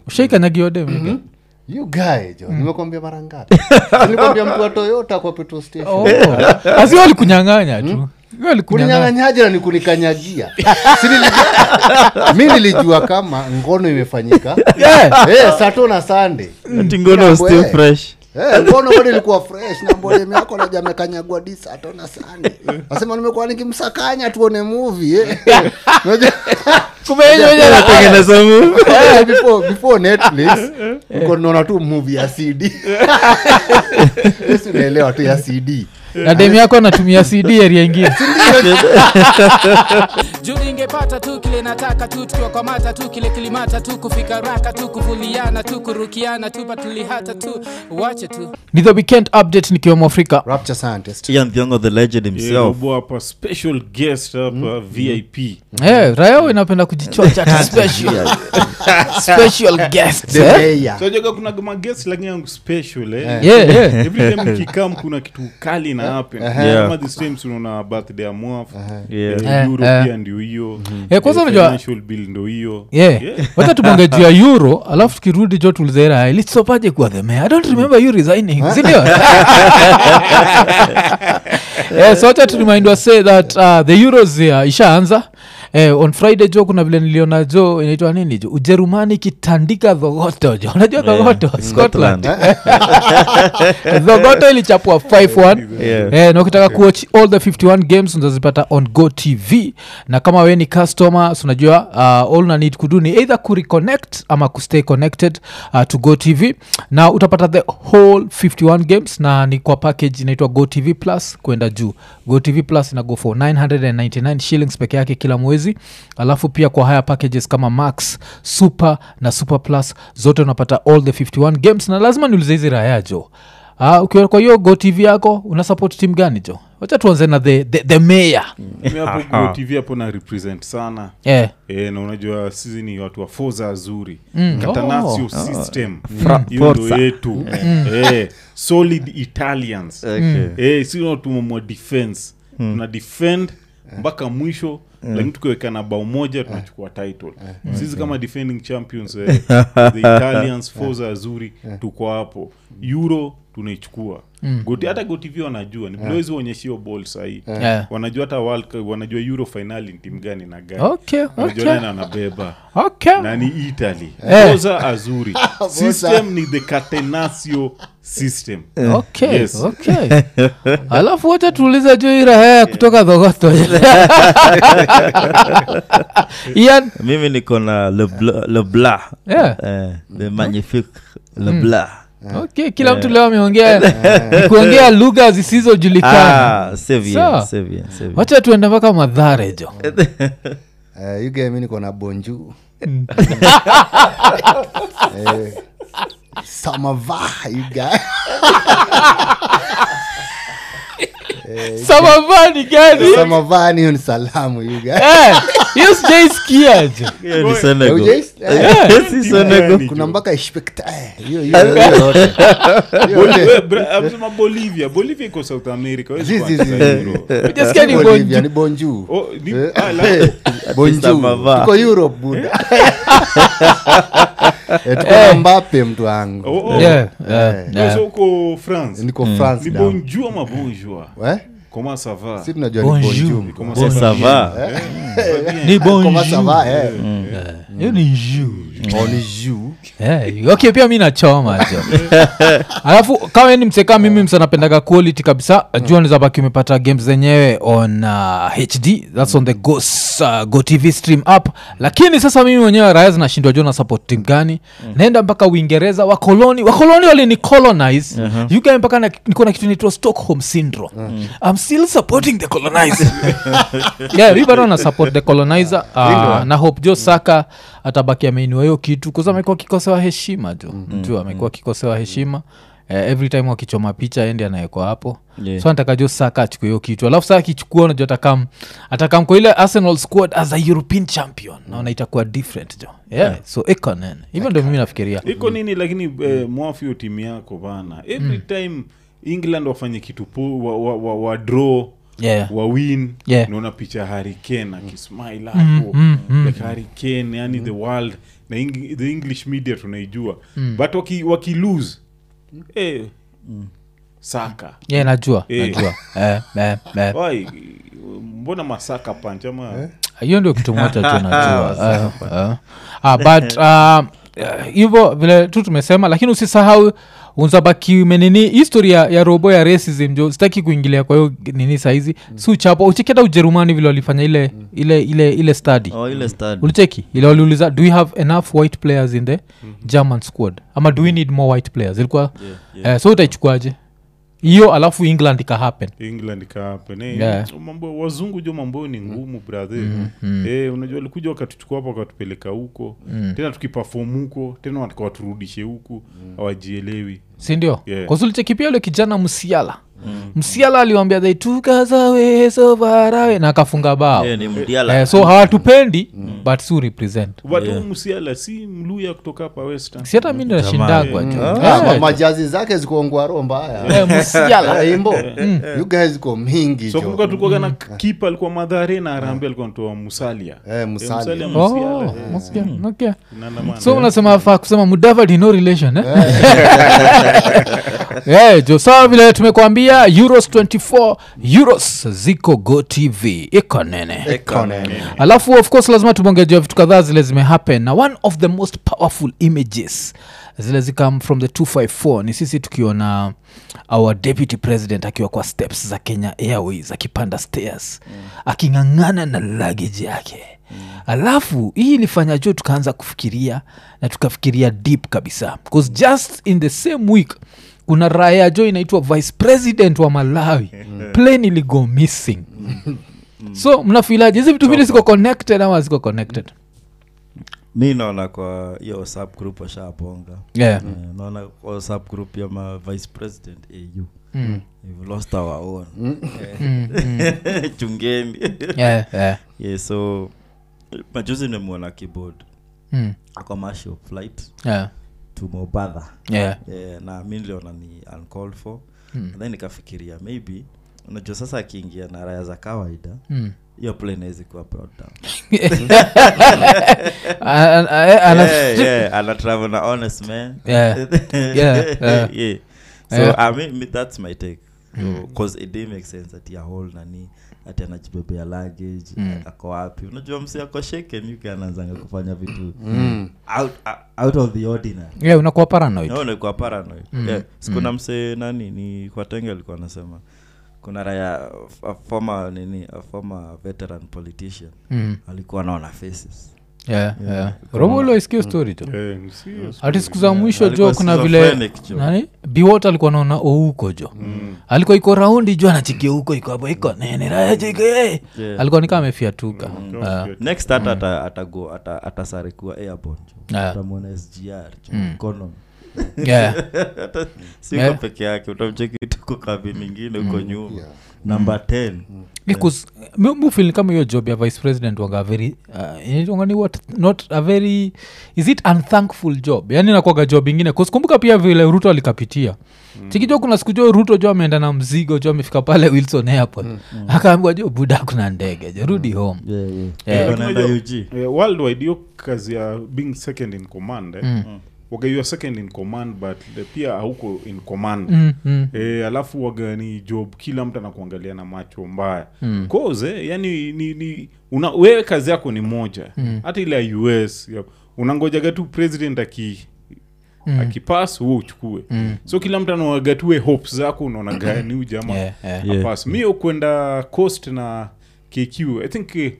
ushaikanyagiodem you guy jo nimekwambia mara ngapi nilikwambia mtu wa toyota kwa petrol station asi walikunyang'anya tu walikunyang'anya kuninyang'anyaje na nikunikanyagia Si nilijua- mi nilijua kama ngono imefanyika Yeah. Eh, sato na sande ati ngono still Eh. fresh Eh, ngono bado ilikuwa fresh na mbodem yako naja amekanyagwa di sato na sande nasema nimekuwa nikimsakanya tuone movie eh. Unajua- tengeneza mu Eh, before, before netflix uko naona tu movie ya cd Yes, unaelewa tu ya cd na dem yako anatumia cd area ingine juu ingepata tu kile nataka tu tukiwa kwa mata tu kile kilimata tu kufika raka tu kuvuliana tu kurukiana tu patulihata tu wache tu ni the weekend update nikiwa mwafrika rapture scientist ian thiongo the legend Yeah, himself Robo hapa special guest hapa vip Eh, raya inapenda kujichocha ati special special guest the eh? mayor so joga kuna magest lakini yangu special eh? yeah, yeah. every time nikikam kuna kitu kali na happen Yeah. kama this time tunaona birthday ya mwaf Yeah. Eh, euro eh. pia ndio hiyo Eh, kwanza Eh, unajua- financial bill ndo hiyo yeah. wacha tubonge juu ya euro alafu tukirudi jo tulizera ilitsopaje kuwa the mayor i don't remember you resigning sindio yeah, so wacha turimindwa say that uh, the euros uh, ishaanza Eh, on friday jo kuna vile niliona jo inaitwa nini jo ujerumani ikitandika dhogoto jo unajua dhogoto scotland dhogoto ilichapwa 5-1 Yeah. Eh, na ukitaka kuwatch all the 51 games unazipata on go tv na kama we ni customer so unajua uh, all una need kudu ni either kureconnect ama kustay connected uh, to go tv na utapata the whole 51 games na ni kwa package inaitwa go tv plus kwenda juu go tv plus ina go for 999 shillings peke yake kila mwezi alafu pia kwa haya packages kama max super na super plus zote unapata all the 51 games na lazima niulize hizi raya jo Ah, ukiwa kwa hiyo go tv yako una support team gani jo wacha tuanze na the, the, the mayor mi hapo Go tv hapo na represent sana yeah. e, na unajua sisi ni watu wa foza azuri Mm. katanasio Oh. system Fra- hiyo ndo Forza. yetu e, solid italians Okay. e, si natumamwa defense tuna defend mpaka mwisho lakini tukiweka na bao moja tunachukua title sisi kama defending champions eh, the italians foza azuri tuko hapo euro tunaichukua Goti- hata gotv wanajua ni vile wezi waonyeshio ball sahii Yeah. wanajua hata World Cup, wanajua euro finali ni timu gani na gani Okay, wanajua okay. nani anabeba okay. na ni italy Eh. foza azuri system ni the catenaccio system okay, Yes. okay. alafu wacha tuulize juu irahaya kutoka dhogoto ian mimi niko na lebla lebla Yeah. eh, the magnifique lebla okay kila mtu leo ameongea ni kuongea lugha zisizojulikana ah sevien Sawa. sevien sevien wacha tuende mpaka madhare jo Eh, you guy mi niko na bonju Eh, samava you guy samavani gani samava ni hiyo ni salamu you guy Eh, hiyo sijaisikia jo Hiyo ni Senegal. Hujais- eh, Yeah. Si Senegal. kuna mpaka ishpekta eh, hiyo hiyo hiyo yote. Hiyo Boli- yote. we- bra- amesema bolivia bolivia iko south america hawezi Zi, zi, kuanza zi. Euro. Hujasikia ni Bolivia, bonju ni bonju Oh, ni- Eh, ah, la- eh, bonju Samava. tuko europe buda Eh, tuko na mbape mtu wangu oh, oh. Yeah, yeah, Eh. yeah. So uko france niko france ni down. bonjour ama bonjour Eh? comment ça va si tunajua Bonjour. ni bonju Comment Bon, ça ça va. ni Comment ça bonjour va, eh? hiyo ni juu Oh, ni juu Eh, okay pia mi nachoma jo alafu kama ni mseka mimi msanapendaga quality kabisa jua nizabaki umepata games zenyewe on uh, hd thats on the go, uh, go tv stream app lakini sasa mimi mwenyewe raya zinashindwa jua na support team gani naenda mpaka uingereza wakoloni wakoloni walini colonize uh-huh. ugae mpaka na- niko na kitu naitwa stockholm syndrome i'm still supporting the colonizer yeah mi bado na support the colonizer uh, na hope jo saka atabaki ameiniwa hiyo kitu kuza amekuwa akikosewa heshima jo mm, juu amekuwa akikosewa heshima Uh, every time wakichoma picha endi anawekwa hapo Yeah. so nataka jo saka achukue hiyo kitu alafu saa akichukua unajua atakam atakam kwa ile arsenal squad as a european champion naona itakuwa different jo yeah. so ikonen hivyo ndio mimi nafikiria iko nini lakini eh, mwafio timu yako bana every time england wafanye kitu po wa, wa, wa, wa draw yeah. wa win Yeah. naona picha hariken akismile hapo mm, mm. like hariken yani the world na Eng- the english media tunaijua but waki, waki lose eh, saka yeah, najua Eh. najua eh, eh, eh. Wai, mbona masaka panch ama hiyo ndio kitu moja tu najua Eh, eh. Ah, but uh, eh, hivyo vile tu tumesema lakini usisahau unzabaki umenini historia ya robo ya racism jo sitaki kuingilia kwa hiyo nini saizi si uchapa ucheketa ujerumani vile walifanya ile ile ile ile study oh, ile study. ulicheki ile waliuliza do we have enough white players in the german squad ama do we need more white players ilikuwa Yeah, yeah. eh, so utaichukuaje hiyo alafu england ikahappen england kahapen eh, Yeah. mambo wazungu jo mambo ni ngumu brother eh, unajua walikuja wakatuchukua hapa wakatupeleka huko tena tukipafom huko tena wataka waturudishe huku hawajielewi sindio Yeah. yeah. pia ule kijana msiala mm. msiala aliwambia they took us away so far away na akafunga bao Yeah, ni mdiala eh, so hawatupendi but si represent but yeah. msiala si mluya kutoka hapa western si hata mi ndo nashindagwa jo Ah, ma- Eh, majazi zake ziko ngwaro mbaya eh, msiala Ah, imbo you guys ziko mingi so jo. kumbuka tulikuwaga na kipa alikuwa madhare na arambe alikuwa natoa musalia Eh, Musalia. Musalia, Oh, Musiala, okay, okay. inaandamana. so unasema faa kusema mudavadi no relation eh? yeah, jo sawa vile tumekuambia euros 24 euros ziko go tv iko nene Economy. alafu of course lazima tumeongejea vitu kadhaa zile zimehappen na one of the most powerful images zile zikam from the 254 ni sisi tukiona our deputy president akiwa kwa steps za kenya airways akipanda stairs mm. aking'ang'ana na luggage yake mm. alafu hii ilifanya jo tukaanza kufikiria na tukafikiria deep kabisa bcause just in the same week kuna raya jo inaitwa vice president wa malawi plane iligo missing so mnafilaje hizi vitu vili ziko connected ama ziko connected mi naona kwa hiyo whatsapp group washabonga yeah. Eh, naona kwa whatsapp group ya ma vice president au Mm. We've lost our own Mm, mm. Eh, chungeni yeah, yeah. yeah, so majuzi nimemwona keyboard Mm. a commercial flight Yeah. to mobadha Yeah. yeah, na mi niliona ni uncalled for Mm. then nikafikiria maybe unajua sasa akiingia na raya za kawaida Mm. hiyo plane hawezi kuwa brought down A- a- a- ana- yeah, yeah, ana travel na honest man Yeah. Yeah, yeah. yeah. so Yeah. I mean, me- that's my take because it did make sense ati ya whole nani ati anajibebea luggage Mm. ako wapi unajua msi ako shaken uk anaanzanga kufanya vitu Mm. out, uh, out of the ordinary yeah, unakuwa paranoid no, nikuwa paranoid Mm. yeah. sikuna Mm. msee nani ni kwa tenge alikuwa anasema kuna raya a former nini a former veteran politician Mm. alikuwa anaona faces yeah, Yeah. yeah. robolo iskio story tu Eh, ni serious. hati siku za mwisho Alikuwa jo kuna vile schizophrenic, jo. nani biwot alikuwa naona ouko jo Mm. alikuwa iko raundi jo anachikia huko iko hapo iko nene rajike Yeah. alikuwa nikaa amefiatuka Mm. Ah. next hata ata- atago ata- atasare kuwa airborne jo Yeah. utamwona sgr jo Mm. economy yeah. hata siko Yeah. peke yake utamcheki tuko kabini ingine huko nyuma Yeah. namba 10 because mi- mi feel kama hiyo job ya vice president waga very uh, inaitwanga ni what not a very is it unthankful job yani nakwaga job ingine kuskumbuka pia vile ruto alikapitia mm. chikijo kuna siku jo ruto jo ameenda na mzigo jo amefika pale wilson airport mm. akaambiwa jo buda kuna ndege jo rudi home yeah, yeah. Yeah. Iko naenda Unajua- UG. Eh, worldwide hiyo kazi ya being second in command eh? Mm. waga you are second in command but eh, pia hauko in command mm, mm. E, alafu waga ni job kila mtu anakuangalia na macho mbaya Mm. cause eh, yani ni, ni una, wewe kazi yako ni moja hata ile ya us ya, unangojaga tu president aki Mm. akipas huo uchukue Mm. so kila mtu anawagatue hopes zako unaona gani huyu jamaa Yeah, yeah. Yeah. apas mio kwenda coast na kq i think eh,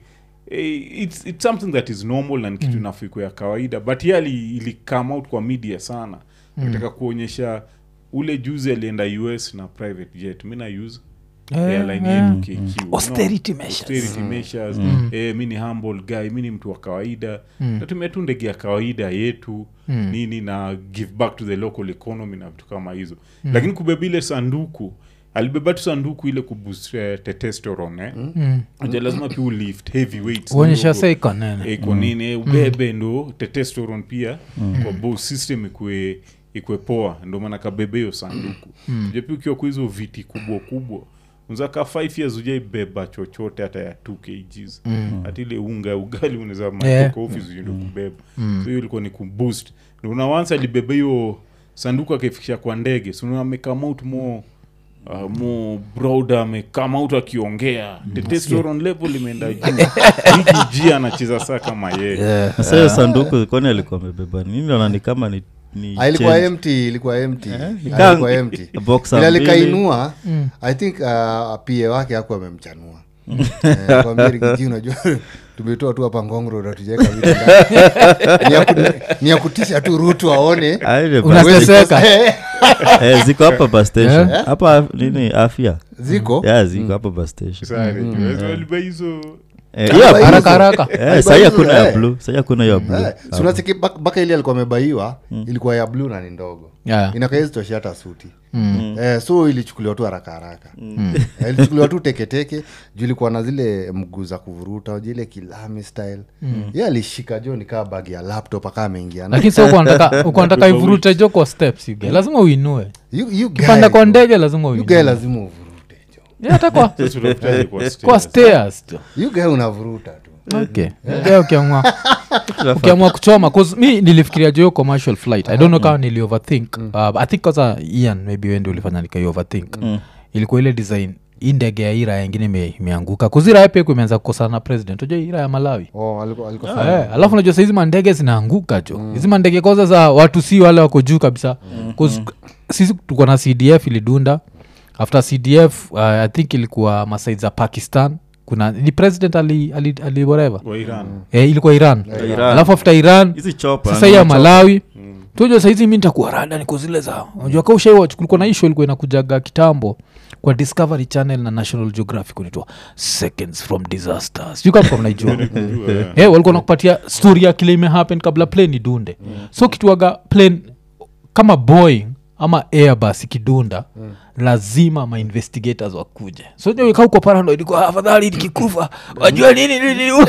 eh, it's, it's something that is normal na ni kitu mm. nafiku ya kawaida but ye ali- ili come out kwa media sana nataka kuonyesha ule juzi alienda us na private jet mi na use Yeah, airline yeah. yetu KQ, no? Austerity measures. Austerity measures. Eh, mi ni humble guy mi ni mtu wa kawaida natumia tu ndege ya kawaida yetu nini na give back to the local economy na vitu kama hizo lakini kubeba ile sanduku alibeba tu sanduku ile kuboost eh, testosterone eh? Mm. Unajua lazima pia ulift heavy weights uonyesha kidogo. sa iko nene Eh, iko nini eh, ubebe ndo testosterone pia kwa bo system ikwe ikwe poa ndo maana kabebe hiyo sanduku mm. pia ukiwa kwa hizo viti kubwa kubwa unzaka 5 years ujaibeba chochote hata ya 2 kgs hata ile unga ya ugali unaweza matoka Yeah. office uende kubeba so hiyo ilikuwa ni kuboost Na una once alibeba hiyo sanduku akaifikisha kwa ndege so amekama out more Uh, mo broad amekama out akiongea the testosterone level imeenda juu hiki anacheza saa kama yeye sasa hiyo sanduku kwani alikuwa amebeba nini naona ni kama ni, ni Ah, ilikuwa change. empty ilikuwa empty Eh, Ah, nikaa- ilikuwa empty boxer ila mbili. likainua i think uh, pa wake aku amemchanua Eh, kwambia rigiji unajua tumetoa tu hapa ngongro natujaweka vitu ndani. Ni ya ku- ni ya kutisha tu rutu aone Ah, ile bus- Unateseka. Eh, eh, ziko hapa bus station Eh? hapa af- nini afya ziko ya ziko hapa bus station Sare, juu, waliba hizo Eh, Ah, yeah, hizo- haraka haraka eh, sahi hakuna ya Eh. blue sahi hakuna ya blue Eh, si unacheki bak- baka ile alikuwa amebaiwa ilikuwa ya bluu na ni ndogo Yeah. inakaezitoshi hata suti eh, so ilichukuliwa tu haraka haraka eh, ilichukuliwa tu teketeke juu ilikuwa na zile mguu za kuvuruta uji ile kilami style ye alishika jo nikaa bagi ya laptop akaa ameingia na- lakini sa ukanataka ivurute jo kwa steps you get. lazima uinue You- you guy, kipanda kwa bro. ndege lazima You guy uinue lazima uvurute jo Yeah, hata kwa Sasa tunafutaje kwa kwa stairs? stairs jo You guy unavuruta tu okay Yeah, ukiamua ukiamua kuchoma 'cause mi nilifikiria jo hiyo commercial flight i don't know kama nili overthink uh, i think kwanza ian maybe wendi ulifanya nikai overthink ilikuwa ile design hii ndege ya ira yengine ime- imeanguka kuzira pia imeanza kukosana na president unajua ira ya malawi oh, alikuwa, alikuwa Eh, alafu najua sahizi mandege zinaanguka jo hizi mandege kwanza za watu si wale wako juu kabisa 'Cause sisi tuko na cdf ilidunda after cdf uh, i think ilikuwa masaid za pakistan kuna ni president ali, ali, ali whatever wa iran eh, ilikuwa iran Iran. alafu after iran hizi chopa sasa hii ya malawi tuja saizi mi nitakuwa rada niko zile za unajua ka ushaiwach kulikuwa na isho ilikuwa inakujaga kitambo kwa discovery channel na national geographic unaitwa seconds from disasters you kama mnaijua Unajua, eh. hey, walikuwa nakupatia story ya kile imehappen kabla plane idunde so kituaga plane kama boeing ama airbus ikidunda lazima mainvestigators wakuje so kauko paranoid kwa afadhali nikikufa wajua nini nini nini."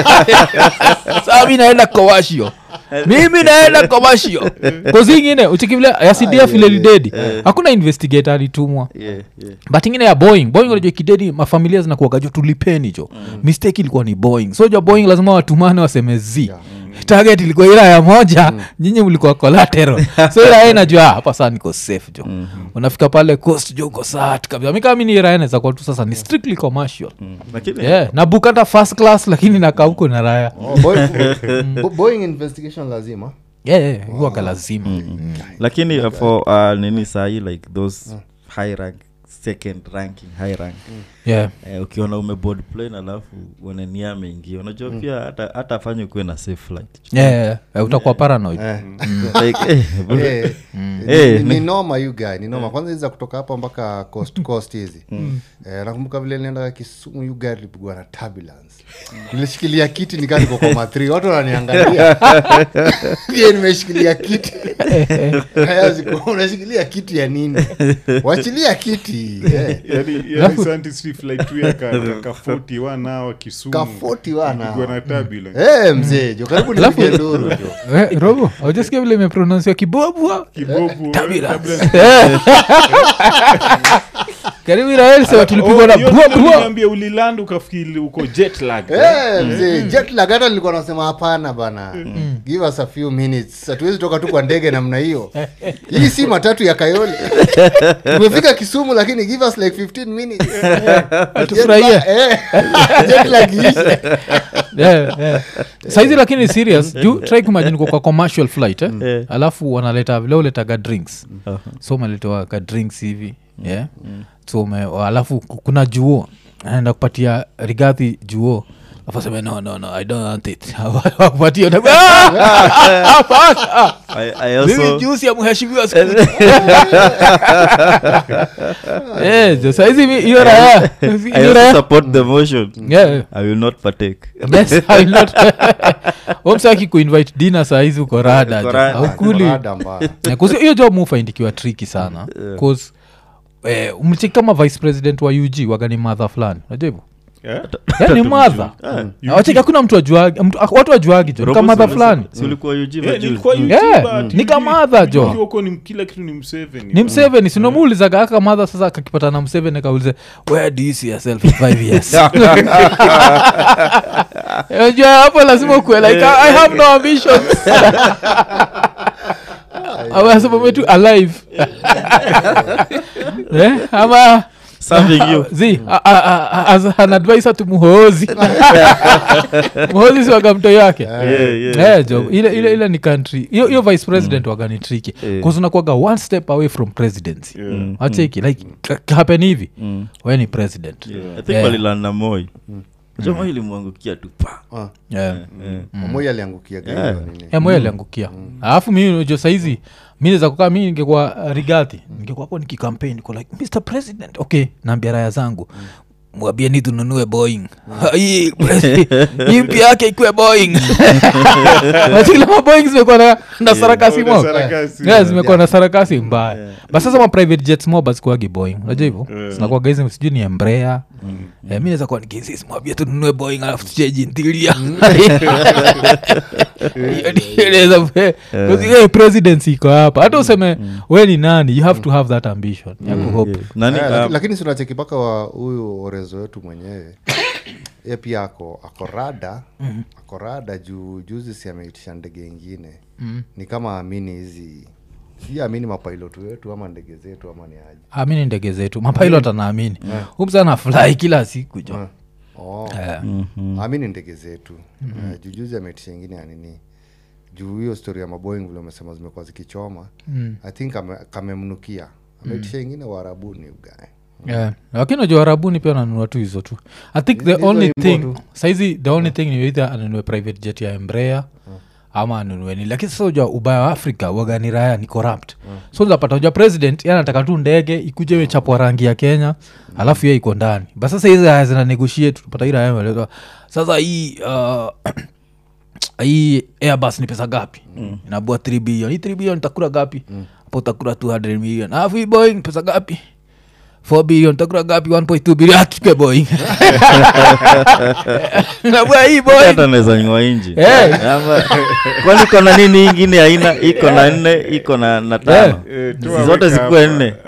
saa mi naenda kowashio mimi naenda kowashio kozi ingine uchikivile ya cdf ile lidedi hakuna investigator alitumwa Yeah, yeah. but ingine ya boeing boeing unajua kidedi mafamilia zinakuaga jo tulipeni jo mistake ilikuwa ni boeing so ja boeing lazima watumane waseme z target ilikuwa ila ya moja nyinyi mlikuwa collateral so ila yeye najua ah, hapa saa niko safe jo unafika pale coast jo uko sat kabisa mi kama mi ni irae naweza kuwa tu sasa ni strictly commercial Mm. lakini yeah na book hata first class lakini nakaa huko na raya oh, Boeing- Bo- boeing investigation lazima yeah, yeah, huwaga lazima Mm. lakini uh, for uh, nini sahi like those high rank second ranking high rank yeah eh, ukiona umeboard plane alafu uone nia ameingia unajua pia hata hata afanye ukuwe na safe flight yeah, yeah, yeah. utakuwa paranoid eh. like, eh, Eh, Eh, ni- ni- ni noma you guy ni noma kwanza hizi za kutoka hapa mpaka coast coast hizi eh, nakumbuka vile nienda kisumu you guy lipigwa na turbulence nilishikilia kiti nikaa niko kwa matri watu wananiangalia je nimeshikilia kiti Haya ziko, unashikilia kiti ya nini wachilia kiti eh. yani yani scientist flight tu ya ka ka 41 hour kisumu ka 41 Kupigwa hour. na turbulence Eh, mzee jo karibu nipige nduru jo Eh, robo aujasikia vile imeprononsiwa kibobwa kibovu turbulence. turbulence. karibu irael sewa tulipigwa na Oh, hiyo bua ndio bua niliambia uliland ukafikiri uko jet lag Eh, mzee jet lag hata nilikuwa nasema hapana bana give us a few minutes hatuwezi toka tu kwa ndege namna hiyo hii si matatu ya kayole tumefika kisumu lakini give us like 15 minutes Tufurahie. Jet lag- eh, jet lag iishe. Yeah, yeah. saizi lakini serious juu try kumajini kwa commercial flight eh? Eh. alafu wanaleta vile uletaga drinks Aha. so umeletewa ka drinks hivi yeah? so ume, alafu ku- kuna juo anaenda kupatia rigadhi juo afaseme no no no i don't want it wakupatia una- Ah! Hapana! I, I mimi also jusi ya mheshimiwa siku Eh, jo, saizi mi- hiyo raya I hiyo also raya support the motion Yeah. I will not partake yes I will not omsaki kuinvite dinner saizi uko rada Uko jo. rada. haukuli Rada mbaya. Yeah, 'cause hiyo job mufaindikiwa triki sana bcause eh, mcheki kama vice president wa ug wagani madha fulani unajua hivo Eh? Yeah, ni madha wacheki hakuna mtu ajuagi mtu- watu wajuagi jo Robo kamadha si- fulani si ulikuwa UG Eh, majuzi? nilikuwa Mm. YouTube, Yeah, but ni kamadha jo. ukiwa huko ni kila kitu ni mseveni ni mseveni sinomuulizaga aka madha sasa akakipata na mseveni akaulize where do you see yourself in five years Unajua hapo lazima ukue like i I have no ambitions awasema metu alive eh? ama Serving you. zi a- a- a- as an advisor to muhoozi muhoozi siwaga mto yake Yeah, yeah, Eh, jo ile, ile, ile ni country hiyo hiyo vice president waga ni triki Eh. unakuaga one step away from presidency Yeah. wacheki like k- happen hivi Mm. we ni president I think Yeah. walilanda moi Unajua moi ilimwangukia tu pa Ah, yeah. Eh. Moi aliangukia gani hiyo nini? yeah. moyo aliangukia alafu mi unajua saizi mi naweza kukaa mi ningekuwa uh, rigati ningekuwa hapo nikikampaign niko like mr president okay naambia raya zangu mwabieni tununue boeing hii presi- hii mpya yake ikuwe boeing Unajua maboeing zimekuwa na, na sarakasi Oh, mo na sarakasi. Yeah, zimekuwa na sarakasi mbaya but sasa ma private jets mo bazikuagi boeing unajua hivyo Yeah. zinakuwaga hizi sijui ni embrea Eh, mi naweza kuwa nikiinsist mwambie tununue boeing alafu tucheji ntilia presidency iko hapa hata useme we ni nani you have to have that ambition ya kuhope Yeah. Nani, Eh, ah, laki- lakini sinacheki mpaka wa huyu orezo wetu mwenyewe ye pia ako ako rada ako rada juu juzi si ameitisha ndege ingine ni kama amini hizi si amini mapilot wetu ama ndege zetu ama ni aje amini ndege zetu mapilot anaamini umsana fly kila siku jo oh. Eh, amini ndege zetu Eh, juu juzi ameitisha ingine ya nini juu hiyo story ya maboing vile umesema zimekuwa zikichoma i think ame- kamemnukia ameitisha ingine waarabuni ugae yeah. lakini najua arabuni pia ananunua tu hizo tu i think the Hizo only imbo thing tu. saizi the only thing ni either anunue private jet ya embrea ama anunue ni lakini sasa ujua ubaya wa afrika wagani raya ni corrupt so zapata ujua president ye anataka tu ndege ikuje imechapwa rangi ya kenya alafu ye iko ndani ba sasa hizi raya zina negotiate tupata hii raya imeelezwa, sasa hii uh, hii airbus ni pesa gapi mm. inabua 3 billion hii 3 billion takura gapi hapo utakura 200 million alafu hii boeing pesa gapi 4 billion takura gapi 1.2 billion atuke boeing nabua hii boeing hata naweza nywa inji Eh. Ama- kwani iko na nini ingine aina iko na nne iko na na tano Eh, tu Si zote aweka zikuwe hapa. nne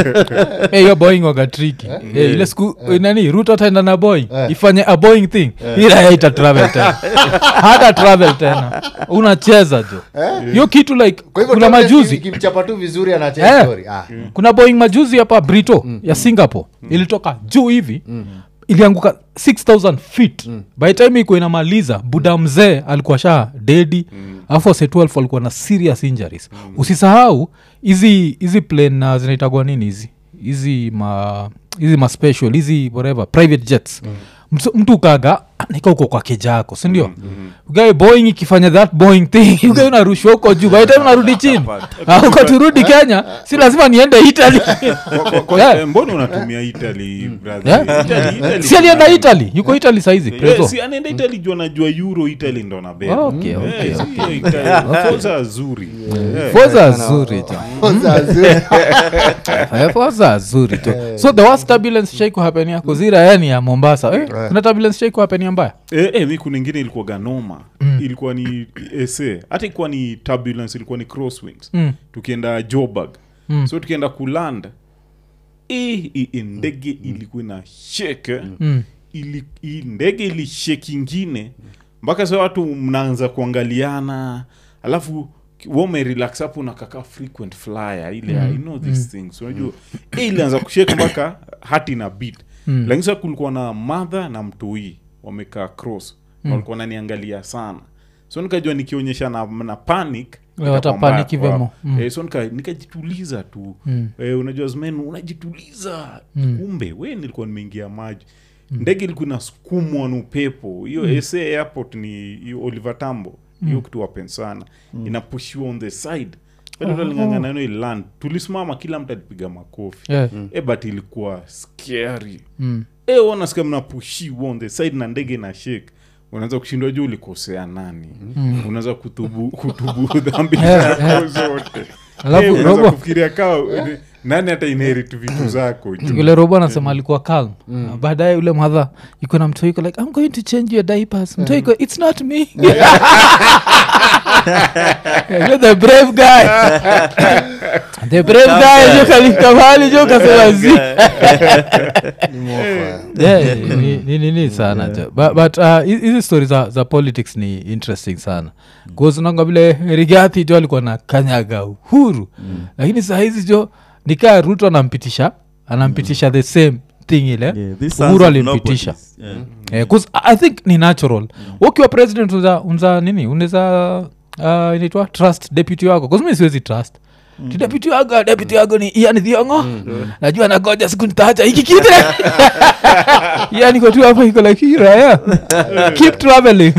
Eh, hiyo boeing waga triki Eh, ile siku nani rut ataenda na boeing Eh. ifanye a boeing thing ila yeye ita travel tena hata travel tena unacheza jo hiyo kitu like kwa hivyo kuna Tom Hanks majuzi ikimchapa tu vizuri Eh. anachea story ah. kuna boeing majuzi hapa brito ya singapore ilitoka juu hivi ilianguka 6000 feet by the time iko inamaliza buda mzee alikuwa sha dedi alafu wase 12 walikuwa na serious injuries usisahau hizi hizi plane uh, zinaitagwa nini hizi hizi ma hizi ma special hizi whatever private jets Mtu- mtu ukaga nika uko kwa kejako sindio mm-hmm. ugae boeing ikifanya that boeing thing ugae unarushwa huko juu by the time unarudi chini Ah, uko turudi kenya si lazima niende italy Kwa- kwa- kwa- Yeah. eh, mbona unatumia italy brother? Yeah. Italy- Italy si alienda kuna- italy yuko italy saizi Eh, preso si anaenda italy juu anajua euro italy ndo nabeba Okay, okay, Eh, si Italy. Forza zuri Eh. foza zuri jo Zazu. Eh, foza zuri jo so the worst turbulence shaiku hapenia kuzira yani ya mombasa eh, kuna turbulence shaiku hapenia mbaya Eh, eh, mi kuna ingine ilikuwa ganoma ilikuwa ni ese hata ilikuwa ni turbulence ilikuwa ni crosswinds Mm. tukienda joburg so tukienda kuland eh, i- i- ndege ilikuwa na sheke Mm. ili, i- ndege ilisheki ingine mpaka sa watu mnaanza kuangaliana alafu womerelax hapo nakaka frequent flyer ile mm. you know these things unajua eh, ilianza kusheka mpaka hati na bit mm. lakini sasa kulikuwa na madha na mtoi wamekaa cross mm. walikuwa naniangalia sana so nikajua nikionyesha na, na panic Wewe itakuwa watapanic mbaya hivyo kwao. mo. Mm. Eh, so nika- nikajituliza tu Mm. eh, unajua zmen unajituliza kumbe we nilikuwa nimeingia maji ndege ilikuwa inasukumwa na upepo hiyo sa airport ni hiyo oliver tambo hiyo kitu wapen sana inapushiwa on the side alingangana iland tulisimama kila mtu alipiga makofi Yeah. e but ilikuwa scary Mm. e wanasikia mnapushiwa on the side na ndege na shake unaweza kushindwa juu ulikosea nani unaweza kutubu kutubu dhambi Yeah, zako zote alafu Eh, unaweza robo kufikiria kawa nani hata inherit vitu zako juu. vile robo anasema alikuwa calm mm. baadaye ule madha iko na mtoi iko like i'm going to change your diapers mtoi iko it's not me You're the brave guy the brave guy jo kalifika mahali jo kasema zi Ni mofa. Yeah, ni- ni nini sana jo but, but uh, hi- hizi stori za, za politics ni interesting sana kuzinanga vile rigathi jo alikuwa na kanyaga uhuru lakini saa hizi jo nikaa ruto anampitisha anampitisha the same thing ile Yeah, these sons uhuru of alimpitisha nobodies. Yeah. Eh, 'cause i I think ni natural ukiwa president unza, unza nini unaweza uh, inaitwa trust deputy wako kazimi siwezi trust Ti deputy wako deputy wako ni ian dhiongo najua nagoja siku nitaacha hiki kite yani kotu hapo iko like hii raya keep traveling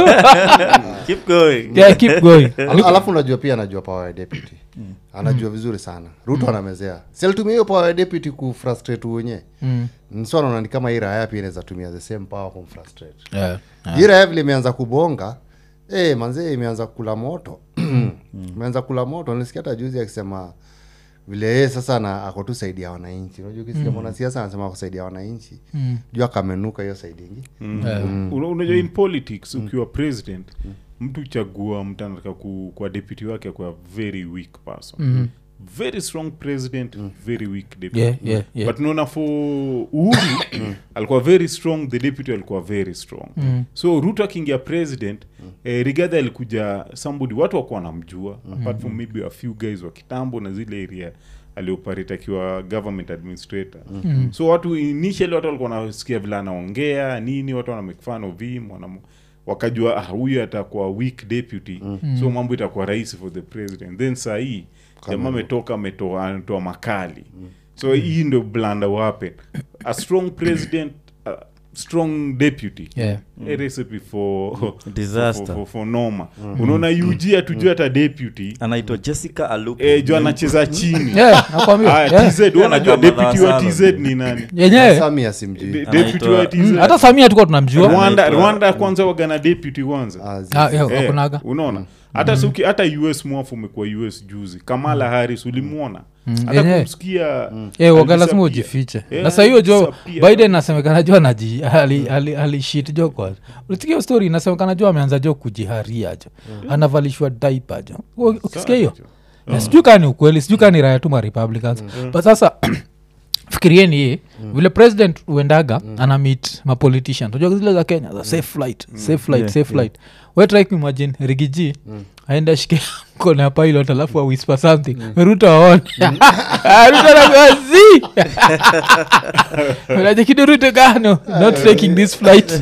Keep going. yeah, keep going Al- alafu unajua pia anajua power ya deputy anajua vizuri sana ruto anamezea si alitumia hiyo power ya deputy kufrustrate wenye Mm. so anaona ni kama hii raya pia inaweza tumia the same power kumfrustrate yeah. hii raya vile imeanza kubonga eh manzee imeanza kula moto imeanza kula moto nilisikia hata juzi akisema vile yeye sasa na ako tu saidi ya wananchi unajua ukisikia mwanasiasa anasema ako saidi ya wananchi juu akamenuka hiyo saidi ingi Yeah. Una- unajua in politics ukiwa president mtu chagua mtu anataka ku, kwa deputy wake akuwa very weak person very strong president very weak deputy Yeah, yeah, yeah. but naona for uhuru alikuwa very strong the deputy alikuwa very strong so ruto akiingia president eh, rigadha alikuja somebody watu wakuwa wanamjua apart from maybe a few guys wa kitambo na zile area alioperate akiwa government administrator so watu initially watu walikuwa wanasikia vile anaongea nini watu wana make fun of him wanam- wakajua ah, huyu atakuwa weak deputy so mambo itakuwa rahisi for the president then saa hii jamaa ametoka ametoa anatoa makali so hii ndo blanda wapen a strong president a strong deputy Yeah. a recipe for Disaster. for, for, for noma unaona ug atujua hata deputy anaitwa jessica alupo eh, jo anacheza chini Yeah, nakwambia, Aya, yeah. tz wewe unajua Kama deputy wa Salome. tz ni nani yenyewe sami asimjui De- Anaitwa- deputy wa tz Mm, hata samia tukuwa tunamjua rwanda Anaitwa- rwanda kwanza wagana deputy kwanza Ah, zi- Ah, yeah, Eh, hakunaga. unaona hata suki hata us mwafu umekuwa us juzi kamala haris ulimwona hata yenyewe. kumsikia Eh, waga lazima alisapia. ujifiche Eh, na saa hiyo jo alisapia. biden nasemekana jo anaji ali- ali- alishit jo kwa ulisikia story inasemekana jo ameanza jo kujiharia jo anavalishwa daipa jo U- ukisikia hiyo Eh, sijui kaa ni ukweli sijui kaa ni raya tu ma republicans but sasa fikirieni hii vile president uendaga ana meet mapolitician unajua zile za kenya za safe flight safe flight Yeah, safe flight we try kuimagine rigiji aenda shike mkono ya pilot alafu awispa something ruto aone ruto anagozi unajekido ruto gano not taking this flight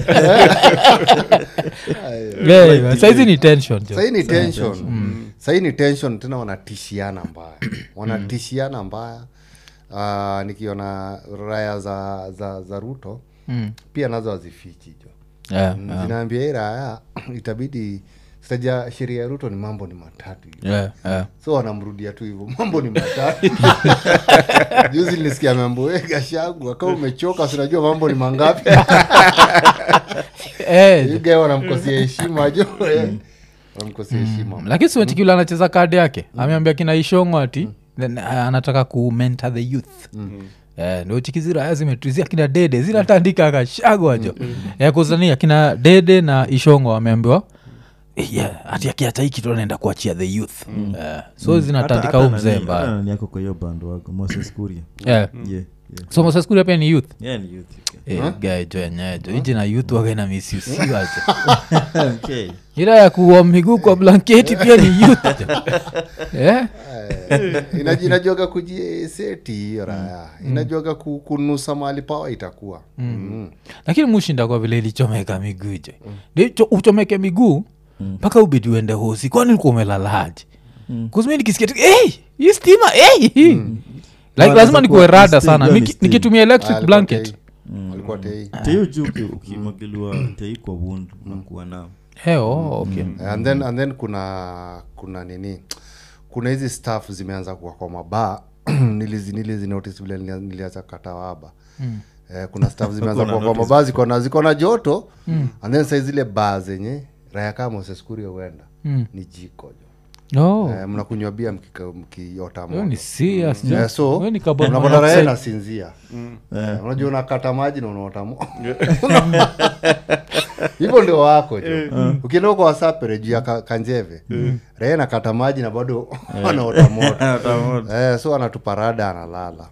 Yeah, saizi ni tension jo sahii ni tension sahii ni tension tena wanatishiana mbaya wanatishiana mbaya uh, nikiona raya za, za, za ruto Mm. pia nazo hazifichi jo Yeah, Mm, yeah, zinaambia hii raya itabidi sitaja sheria ya ruto ni mambo ni matatu hivi. yeah, yeah. so wanamrudia tu hivyo mambo ni matatu juzi nilisikia mambo gashagu akawa umechoka sinajua mambo ni mangapi Eh, yugae wanamkosia heshima jo eh. wanamkosia heshima lakini simetikila anacheza kadi yake ameambia kina ishongo ati then, uh, anataka kumenta the youth Eh, ndo chikiziraya zimetuzia kina dede zinatandika akashagwa jo Eh, kuzania akina dede na ishongo wameambiwa eh, yeah, ati akiacha hii kitu anaenda kuachia the youth Eh, so zinatandika Hata- huu hata mzee nani- hata mbaya nani yako kwa hiyo bando wako moses kuria yeah. yeah, yeah. so mosaskuria pia ni youth Yeah, ni youth, Eh, guy jo yenyewe jo iji na youth wagaina misiusiwa jo okay. Okay. ila ya kuwa miguu kwa blanketi pia ni youth jo Eh? Inaji- inajuaga kujiseti hiyo raya inajuaga ku- kunusa mahali pawa itakuwa Mm. lakini mushinda kwa vile ilichomeka miguu jo mm. uchomeke miguu mpaka ubidi uende hosi kwani ulikuwa umelalaje mm. kuzimi nikisikia tu, hey, hii stima hey! like Wanaweza lazima nikuwe kuwa rada steam, sana hiyo ni Niki- steam. nikitumia Ah, electric alikuwa blanket tei. alikuwa tei tei juu uki- ukimwagiliwa tei kwa wund unakuwa nao hey, oh, okay. and then, and then kuna kuna nini kuna hizi staff zimeanza kuwa kwa mabaa nilizi nilizi notice vile nilia- niliacha katawaba eh, kuna staff zimeanza Hakuna kuwa kwa notice mabaa ziko na ziko na joto and then sai zile baa zenye raya kama moseskuria huenda ni jiko jo Oh, Eh, mnakunywa bia mkika- mkiota hiyo moto ni serious, jo. Eh, so Hiyo ni carbon unapata raha monoxide. nasinzia Eh, unajua unakata maji na unaota mo hivyo ndio wako jo ukienda huko wasapere juu ya ka- kanjeve raha nakata maji na bado anaota moto eh, so anatupa rada analala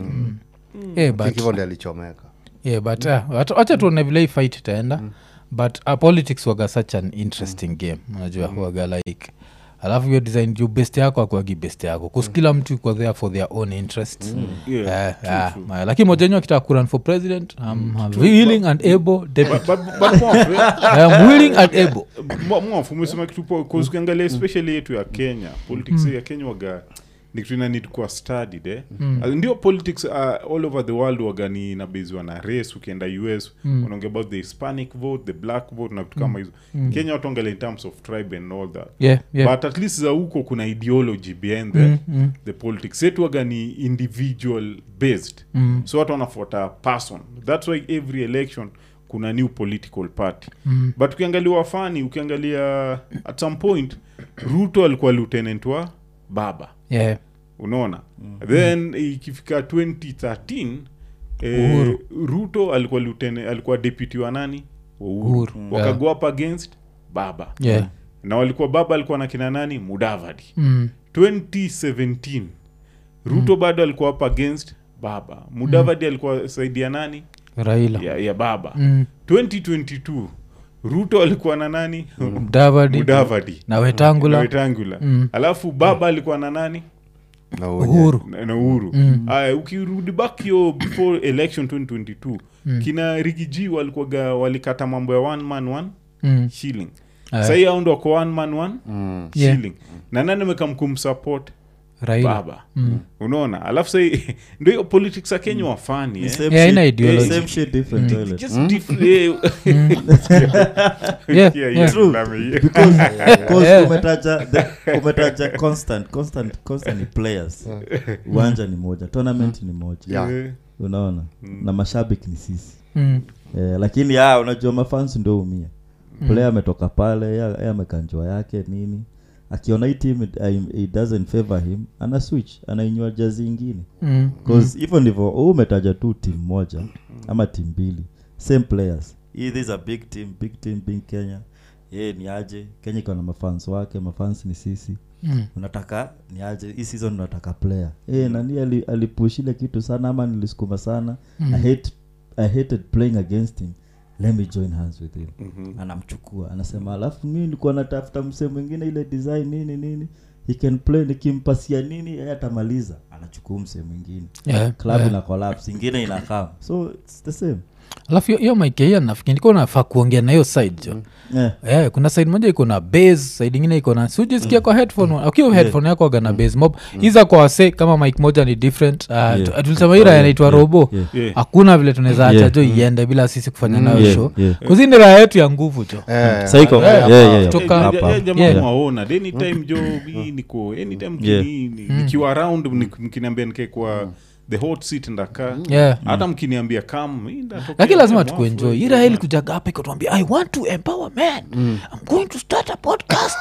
Eh, but- hivyo ndi alichomeka yeah, but uh, wacha- wacha tuone vile hii fight itaenda but uh, politics waga such an interesting game unajua waga like alafu hiyo design juu best yako akuagi best yako kus kila mtu iko there for their own interest Yeah, Eh, yeah, ma- lakini mojenyo akitaka kuran for president I'm willing and able deputy. But- but Moff, eh, I am willing and able Mo- Moff, umesema kitu poa, 'cause ukiangalia especially yetu ya kenya politics ya kenya waga ni kitu inanid kuwa studied eh? Uh, ndio politics uh, all over the world waga ni inabeziwa na race ukienda us unaongea about the hispanic vote the black vote na vitu kama hizo kenya watu angalia in terms of tribe and all that yeah, yeah. but at least za huko kuna ideology behind the, the politics yetu waga ni individual based mm. so watu wanafuata person thats why every election kuna new political party mm. but ukiangalia wafani ukiangalia at some point ruto alikuwa lieutenant wa baba yeah. unaona then ikifika 2013 eh, Uhuru. ruto alikuwa lieutenant, alikuwa deputy wa nani wa uhuru, Uhuru, wakago up against baba Yeah. na walikuwa baba alikuwa na kina nani mudavadi Mm. 2017 ruto bado alikuwa up against baba mudavadi alikuwa saidi ya nani raila ya, ya baba Mm. 2022 ruto alikuwa na nani mudavadi mudavadi na na wetangula wetangula alafu baba alikuwa na nani na unye. uhuru na na uhuru aya ukirudi back hiyo before election 2022 kina rigiji walikuwaga walikata mambo ya one man one Mm. shilling Aya. sahii au ndo wako one man one Mm. Yeah. shilling na nani amekamkumsupport raila baba unaona alafu sahii ndo hiyo politics ya kenya wafani eh? Yeah, haina ideology. same shit different toilet Just diff- eh, Yeah, yeah, yeah. yeah, lame, yeah. because because Yeah. umetaja the- umetaja constant constant constant ni players uwanja ni moja tournament ni moja Yeah. Eh, unaona na mashabiki ni sisi Mm. eh, lakini ah, unajua mafans ndio umia player ametoka pale yeye yeye amekanjwa yake nini akiona hii team it, uh, it doesn't favor him ana switch anainywa jazi ingine Mm. bcause hivyo ndivyo huu umetaja tu team moja ama team mbili same players hii this is a big team big team big kenya ye ni aje kenya iko na mafans wake mafans ni sisi Mm. unataka ni aje hii season unataka player eh nani ali, alipush ile kitu sana ama nilisukuma sana I hate I hated playing against him let me join hands with him anamchukua anasema alafu mimi nilikuwa natafuta msee mwingine ile design nini nini he can play nikimpasia nini yeye atamaliza anachukua msee mwingine Yeah, club yeah. ina collapse ingine inakam so it's the same alafu hiyo- hiyo maikeia nafikiri nilikuwa nafaa kuongea na hiyo side jo yeah. yeah, kuna side moja iko na base side ingine iko na sujisikia kwa headphone ukiwa headphone yako aga na base mob hiza kwa wase kama mike moja ni different uh, tu- tulisema hii raya inaitwa robo yeah. Yeah. hakuna vile tunaweza acha Yeah. jo iende bila sisi kufanya nayo Yeah, show yeah. kuzini raya yetu ya nguvu jo Eh, Saiko. Yeah, Yeah, yeah, yeah. kutoka- Ja- Hapa. ja- ja- jamaa Yeah. mwaona Then anytime jo hii niko anytime Yeah. kini- ni- nikiwa around nik- mkiniambia nikae kwa the hot seat ndakaa Yeah. hata mkiniambia kam hii ndatokea lakini lazima mwafu, tukuenjoy eh, ira hili kujaga hapa ikatuambia i want to empower men i'm going to start a podcast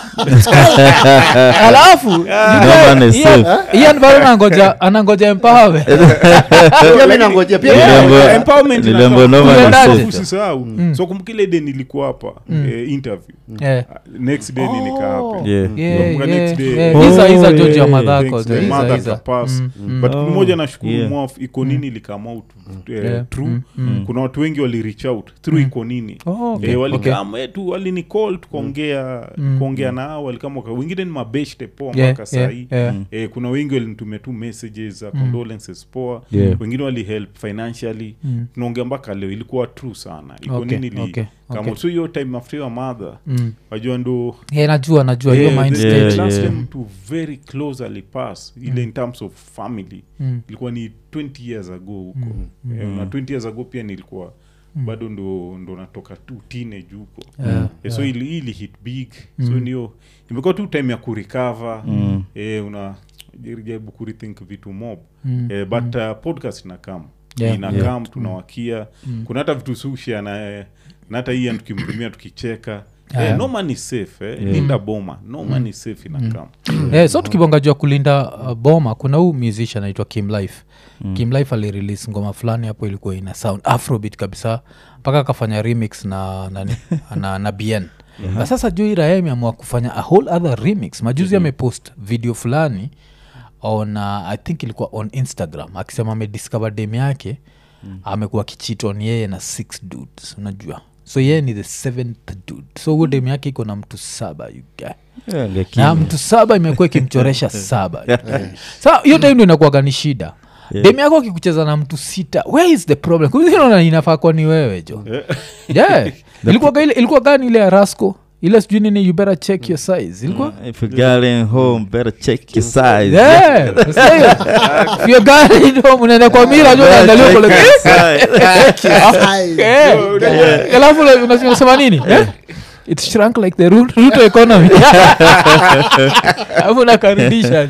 alafu man is safe. ian bado anangoja anangoja empowerment pia mi nangojea pia mi Nilembo- nangojea. Empowerment Nilembo inafaa- no man is Alafu safe. usisahau so kumkile de nilikuwa hapa eh, interview Yeah. Uh, next day nilikaa hapa Yeah. Yeah, Nakumbuka yeah, next day. yeah. Oh, Hiza- hiza yeah, George ya yeah, madhako Thanks, jo, the hiza- mother hiza. kapass. Mm, but Oh, mmoja nashukuru yeah. mwaf iko nini likama out eh, Yeah. true kuna watu wengi wali reach out through iko nini Oh, okay, Eh, okay. walikam eh, tu walinicall tukaongea kuongea nao walikama waka- wengine ni mabeshte poa Yeah, mpaka yeah, sahii yeah. eh, kuna wengi walinitumia tu messages za condolences poa Yeah. wengine walihelp financially tunaongea mpaka leo ilikuwa true sana iko Okay, nini li, okay, kama okay. so hiyo time after your mother Mm. wajua ndo Yeah, najua najua hiyo Yeah, mind the- state. the Yeah, last yeah. time to very closely pass ile in terms of family ilikuwa ni 20 years ago huko Eh, na 20 years ago pia nilikuwa bado ndo ndo natoka tu teenage huko Yeah, Eh, so ili, ili hit big so niyo imekuwa tu time ya kurecover eh, una jaribu kurethink vitu mob eh, but uh, podcast inakam Yeah, inakam tunawakia kuna hata vitu sushia na eh, na hata hii tukimtumia tukicheka Eh, no man is safe eh. linda boma no man is safe inakam Eh, so tukibonga juu ya kulinda uh, boma kuna huu musician anaitwa kim life mm. kim life alirelease ngoma fulani hapo ilikuwa ina sound afrobit kabisa mpaka akafanya remix na nani na, na bn na sasa juu iraya imeamua kufanya a whole other remix majuzi amepost video fulani on uh, i think ilikuwa on instagram akisema amediscover dem yake mm. amekuwa kichiton yeye na six dudes unajua so yeye ni the seventh dude so huo dem yake iko na mtu saba you guy Yeah, na ngekimya. mtu saba imekuwa ikimchoresha saba sa hiyo time ndo inakuwaga ni shida Yeah. demi yako akikucheza na mtu sita where is the problem kunaona inafaa kuwa ni wewe jo yeah. ilikuwaga ile ilikuwa gani ile ya rasco ile sijui nini you better check your size ilikuwa If you're getting home, better check your size. Yeah, unasikia hiyo? If you're going home, unaenda kwa mira jo unaangalia uko like, eh, eh. alafu ule unasi- unasema nini Eh? it shrunk like the Ru- ruto economy alafu nakarudisha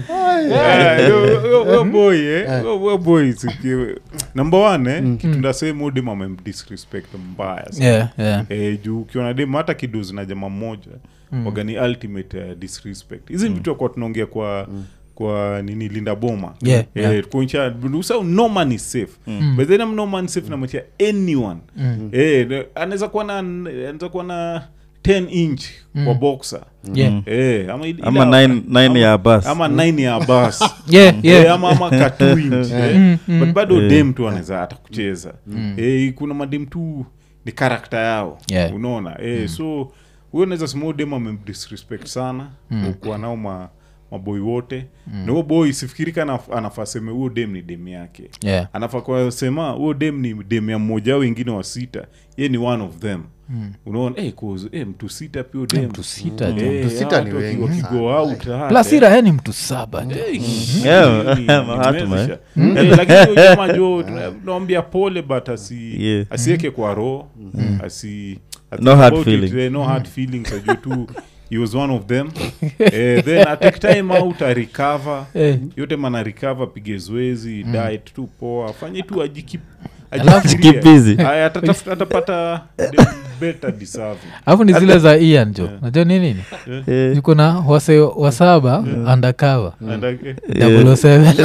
number one eh, kitu ndasema udem amemdisrespect mbaya sana yeah, yeah. eh, juu ukiona dem hata kiduzi na jama moja mm. wagani ultimate uh, disrespect hizi mm. vitu akuwa tunaongea kwa mm kwa nini linda boma Yeah, eh, yeah. kuonyesha usa no man is safe mm. but then I'm no man is safe namachia anyone mm. eh, ne- anaweza kuwa na anaweza kuwa na 10 inch kwa boxer Yeah. eh, ama, ila- Ama nine- nine ama- ya bus. ama nine ya bus Yeah, yeah. Eh, ama ama ka two inch eh. but bado Eh. dem tu anaweza hata kucheza eh, kuna madem tu ni karakta yao Yeah. unaona eh, so huyo naweza sema huyo dem amemdisrespect sana kuwa nao ma maboi wote na huo boy sifikirika anaf- anafaa seme huo dem ni dem yake Yeah. anafaa kwa sema huo dem ni dem ya mmoja au wengine wa sita ye ni one of them unaona eh, cause, eh, mtu sita pia huyo dem mtu sita jo. Eh, Mtu sita hao ni watu waki- wengi wakigo sana. out, ah, plus eh. irahe ni mtu saba jo. Yeah, Ni- Mahatma, nimezisha. Eh, lakini huyo jamaa jo tunamwambia pole but asi Yeah. asieke kwa roho asi asi- No hard about it, feelings. eh, no hard feelings ajue tu he was one of them eh, then atake time out arecover Eh. yote mana recover pige zoezi diet tu poa afanye tu ajikip Alafu- Keep busy. atapata the better deserving alafu ni zile za ian jo najua ni nini Eh, yuko na wase wasaba undercover And, eh, double o seven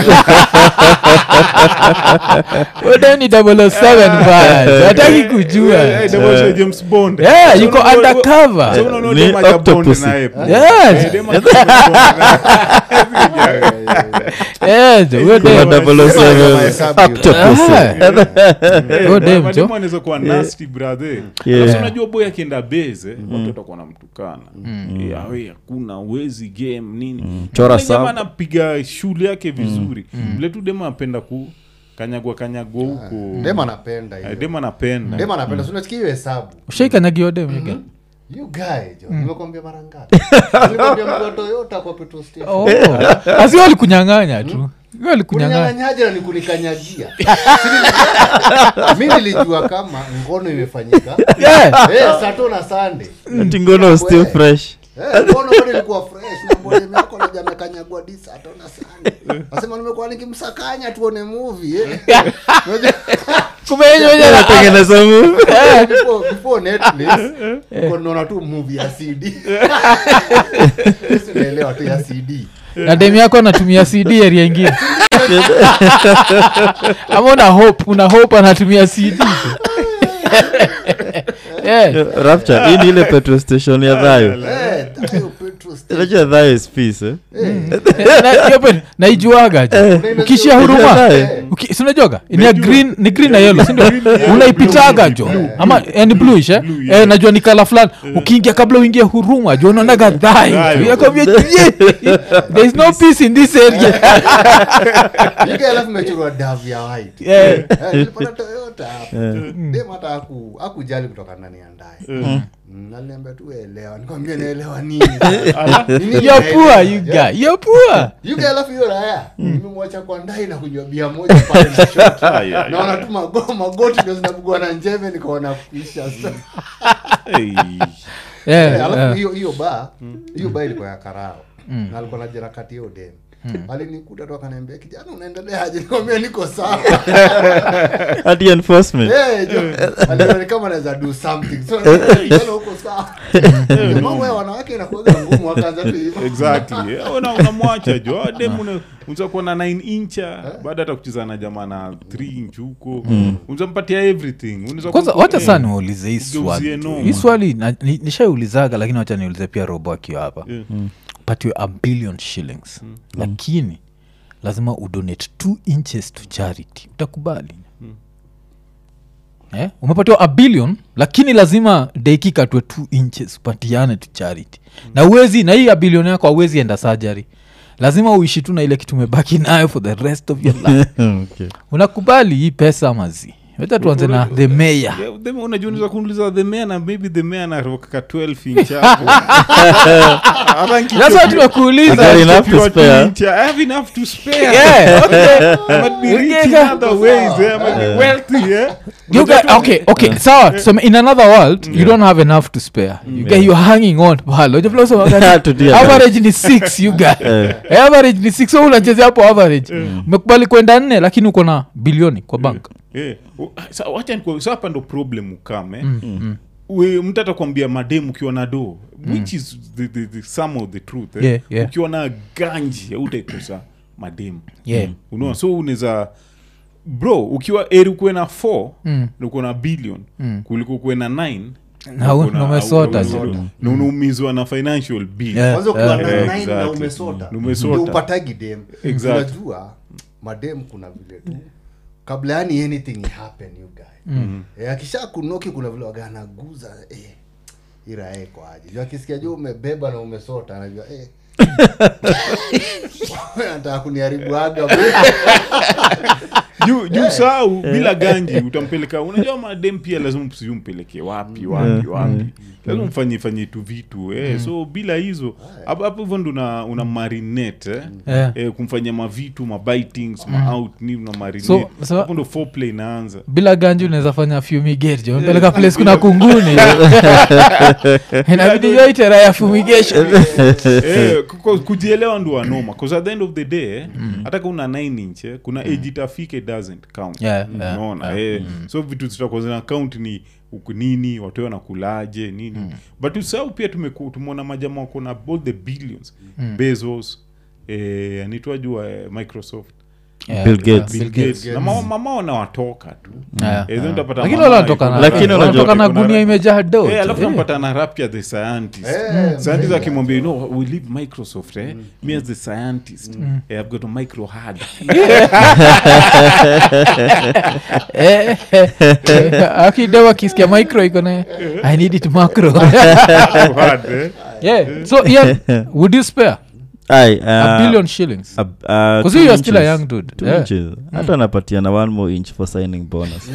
udeni double o seven baya hataki kujua eh, eh, double Sir James Bond Yeah, So yuko unaona- undercover. so unaona Ni dem haja bond octopus. naye. Yes. Eh, dem haja bond naye. Eh, jo, huyo kuna dem- double o seven Mahesabu hiyo. octopus. Ah. Huyo dem, Mademu jo. anaweza kuwa nasty brother Yeah. Alafu unajua boy akienda beze watu watakuwa namtukana Eh, awe hakuna uwezi game nini Chora Yule jamaa sub. anapiga shule yake vizuri vile tu dema anapenda ku kanyagwa kanyagwa huko dem anapenda Eh, hiyo dem anapenda dem anapenda si unasikia hiyo hesabu ushaikanyagio dem you get? you guy jo nimekwambia mara ngapi nimekwambia mtu wa toyota kwa petrol station Oh. asi walikunyang'anya tu Hiyo walikunyang'anya kuninyang'anyaje na nikunikanyagia mi nilijua kama ngono imefanyika Yeah. Eh, sato na sande Ati ngono was still fresh ngono bado ilikuwa fresh na mbona yako naja amekanyagwa di sato na sande nasema nimekuwa nikimsakanya tuone movie eh. Unajua- kumbe yenye wenye na- Natengeneza move. before, before netflix uko naona tu movie ya cd Sisi unaelewa tu ya cd na dem yako anatumia cd area ingine ama una hope una hope anatumia cd tu. yeah. rapture hii ni ile petrol station ya dhayo Eh, hiyo petrol station. unajua dhayo is peace eh? Na- hiyo pe- naijuaga jo ukishia huruma Eh. Uki- si unajuaga ni ya green ni green na yellow sindio unaipitaga jo ama eh, ni bluish eh? eh, najua ni kala fulani ukiingia kabla uingie huruma jo unaonaga dhai Dhayo. yakwambia there is no peace in this area Ike alafu imechorwa davu ya white yeah. Eh, nilipata toyota hapo dem hata haku- hakujali kutoka ndani ya ndaye Mm, aliniambia tu elewa nikwambia naelewa nini Nini you're poor naelewa? you Yeah. guy you're poor You guy alafu hiyo raya nimemwacha kwa ndai na kunywa bia moja pale na shot Ai, ai, naona tu mago- magoti ndio zinabugwa na njeve nikaona kuisha Hey. yeah, Eh, alafu yeah. hiyo hiyo ba hiyo ba ilikuwa ya karao na alikuwa na jerakati hiyo dem alinikuta tu akaniambia kijana unaendeleaje nikwambia niko sawa hadi enforcement Eh, jo, aliona ni kama anaweza do something so kijana huko sawa mambo ya wanawake inakuaga ngumu wakaanza tu hivyo exactly Eh, una- unamwacha jo Ah, dem una- unaweza kuwa na 9 incha baada hata kucheza na jamaa na 3 inch huko unaweza mpatia everything Unaweza kwanza kuwa- wacha eh, saa niulize hii Ugeuzie swali noma. hii swali na- ni- nishaiulizaga lakini wacha niulize pia robo akiwa hapa eh, patiwe a billion shillings lakini lazima udonate two inches to charity utakubali eh? umepatiwa a billion lakini lazima deki katwe two inches upatiane to charity na uwezi na hii a billion yako auwezi enda surgery lazima uishi tu na ile kitu umebaki nayo for the rest of your life okay. unakubali hii pesa mazi weta tuanze na the mayor Yeah, them- unajua unaweza kuuliza the mayor na maybe the mayor anaroka 12 inch hapo. Hata nikichopia- That's what Is tumekuuliza there enough to nikichopiwa spare? 2 inch, I have enough to spare. Yeah, okay. I might be rich in Ungeka- other ways, eh, I might be wealthy, eh. You guys, okay, okay, sawa so in another world you don't have enough to spare you guys you're hanging on pale Unajua vile unasema gani? To deal. average ni six you guys average ni six so unachezea hapo average umekubali kwenda nne lakini uko na bilioni kwa bank Eh, u- sa- wacha niku- sa hapa ndo problem ukame We- mtu atakwambia madem ukiwa na do which is the, the, the some of the truth eh? Yeah, yeah. ukiwa na ganji utaikosa madem Yeah. unaona so unaweza bro ukiwa eri ukuwe na 4 Mm. na uko na billion kuliko ukuwe na 9 Na u- na umesota ju. na unaumizwa na financial bill Yeah. kwanza ukiwa na Yeah, nine na exactly. umesota Na umesota. ndio upatagi dem Exactly. unajua madem kuna vile tu kabla yani anything happen you guy eh, akisha kunoki kuna vile waga anaguza eh, irae kwa aje juu akisikia juu umebeba na umesota anajua eh. anataka kuniharibu aga juu juu sau bila ganji utampeleka unajua madem pia lazima sijui mpeleke wapi wapi wapi lazima mfanye fanye tu vitu eh. so bila hizo hapo hapo hivyo ndo una, una marinate eh. Yeah. Eh, kumfanyia mavitu mabitings maout ni una marinate So- so- hapo ndo foreplay inaanza bila ganji unaweza fanya fumigate jo mpeleka place kuna kunguni inabidi yoitera ya fumigation eh, ku- kujielewa ndo wanoma bcause at the end of the day eh, hata ka una 9 inch eh, kuna age itafika it doesn't count Yeah, yeah, unaona eh, so vitu zitakuwa zina count ni uku nini watu wanakulaje nini but usahau pia tumeku- tumeona majama wako na all the billions bezos eh, anaitwajua eh, microsoft Yeah, Bill Gates. yeah, Bill Gates. na mama, mama wanawatoka tu Yeah, Eh, then utapata lakini mama wala wanatoka na- Lakini unajua- wanatoka na kuna- gunia imejaa do Eh, alafu nampata na rapia the scientist Eh, scientist akimwambia you know we leave microsoft eh? me as the scientist eh, i've got a micro hard akidewa akisikia micro iko na i need it macro hard eh? yeah so ian would you spare Aye, a uh, billion shillings a- uh, because two you are still a inches. young dude Two yeah. inches. hata napatia na one more inch for signing bonus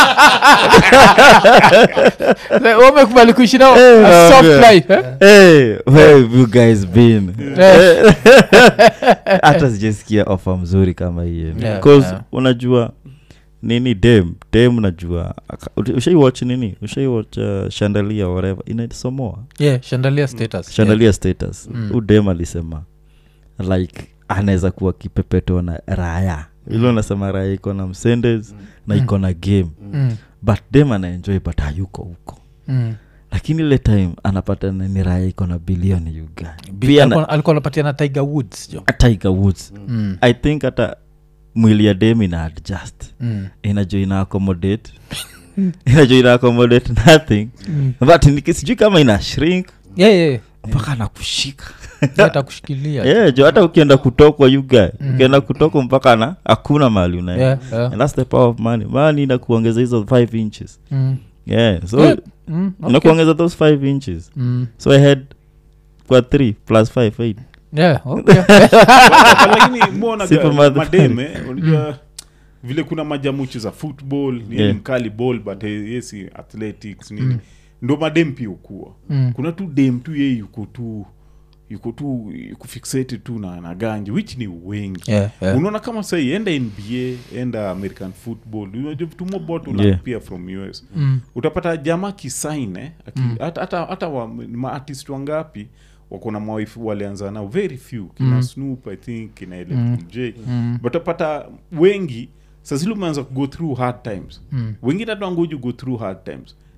Like, umekubali kuishi nao Eh, a soft yeah. life eh? hey, where have you guys been Eh. hata sijasikia ofa mzuri kama hiyo Yeah, because yeah. unajua nini dem dem unajua aka- ushaiwatch nini ushaiwatch uh, shandalia whatever inasomoa yeah shandalia status shandalia status Mm. mm. udem alisema like anaweza kuwa kipepetwa na raya ilo nasema raya iko na msendes na iko na game yeah. mm. but dem anaenjoy but hayuko huko Mm. lakini ile time anapata na ni raya iko na bilioni uga Bi- pia na, alikuwa- alikuwa anapatia na tiger woods jo tiger woods mm. i think hata mwili ya dem ina adjust Mm. inajua ina accommodate inajua ina accommodate nothing Mm. but niki- sijui kama ina shrink yeah, yeah. mpaka anakushika atakushikilia yeah, jo hata ukienda kutokwa yuga ukienda kutokwa mpaka na hakuna mahali unaenda Yeah, yeah. and that's the power of money money inakuongeza hizo 5 inches Mm. yeah so Yeah. Mm, okay. inakuongeza those 5 inches Mm. so i had kwa 3 plus 5 8 Yeah, okay. lakini mbona Simple math. mademe unajua vile kuna majamuchi za football ni Yeah. mkali ball but eh, yesi athletics nini ndo madem pia ukua Mm. kuna tu dem tu ye yuko tu yuko tu yuko fixated tu na, na ganji which ni wengi Yeah, yeah. unaona kama sahii enda nba enda american football unajua vitu mobot Yeah. unapia from us Mm. utapata jama kisaine aki- hata hata hata wa- maartist wangapi wako na mawaifu walianza nao very few kina Mm. snoop i think kina Mm. lj Mm. but utapata wengi sazili umeanza go through hard times Mm. wengine hata wangoju go through hard times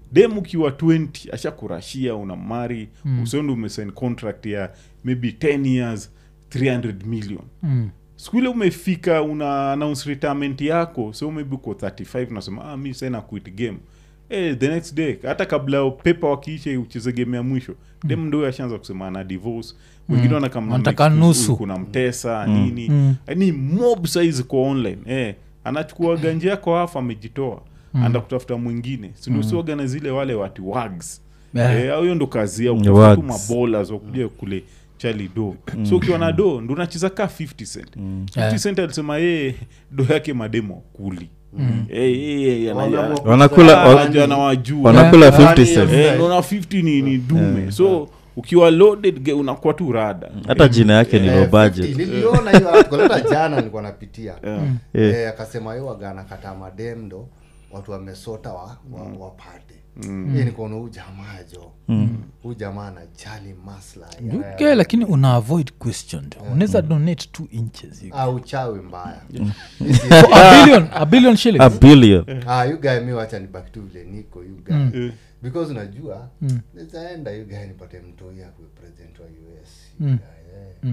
dem ukiwa 20 ashakurashia una mari mm. usendi umesign contract ya maybe 10 years 300 million Mm. siku ile umefika una announce retirement yako so maybe uko 35 unasema ah, mi sasa na quit game Eh, the next day hata kabla pepa wakiisha ucheze game ya mwisho dem ndo ashaanza kusema ana divorce wengine wanakamna Wanataka nusu. kuna mtesa nini Mm. ni mob size kwa online eh, anachukua ganji yako hafu amejitoa anda kutafuta mwingine sindosioga na zile wale watu wags Yeah. Eh, au hiyo ndo kazi yao Ni kutafuta tu wags. mabolas wakuja kule chali do so ukiwa na do ndo unacheza ka 50 cent 50 Yeah. cent alisema yeye do yake mademo kuli Eh, eh, eh, anaja- Wanaamua Wanakula- kuzaa- anaja anawajua wanakula Yeah. 50 Yeah. cent Eh, naona 50 ni, ni dume so ukiwa loaded ge- unakuwa tu rada hata jina yake ni Eh, low 50, budget niliona hiyo article, hata jana nilikuwa napitia Yeah. Eh. Eh, akasema hiyo wagana kata madem ndo watu wamesota wa, wa, wapate Hii nikaona huu jamaa jo huu jamaa anajali maslahi okay, lakini una avoid question unaweza donate two inches you- Ah, uchawi mbaya So, a billion a billion shillings a billion ah, you guy mi wacha nibaki tu vile niko you guy Eh, because unajua mm. nezaenda you guy nipate mtoi akuwe president wa us you guy, eh.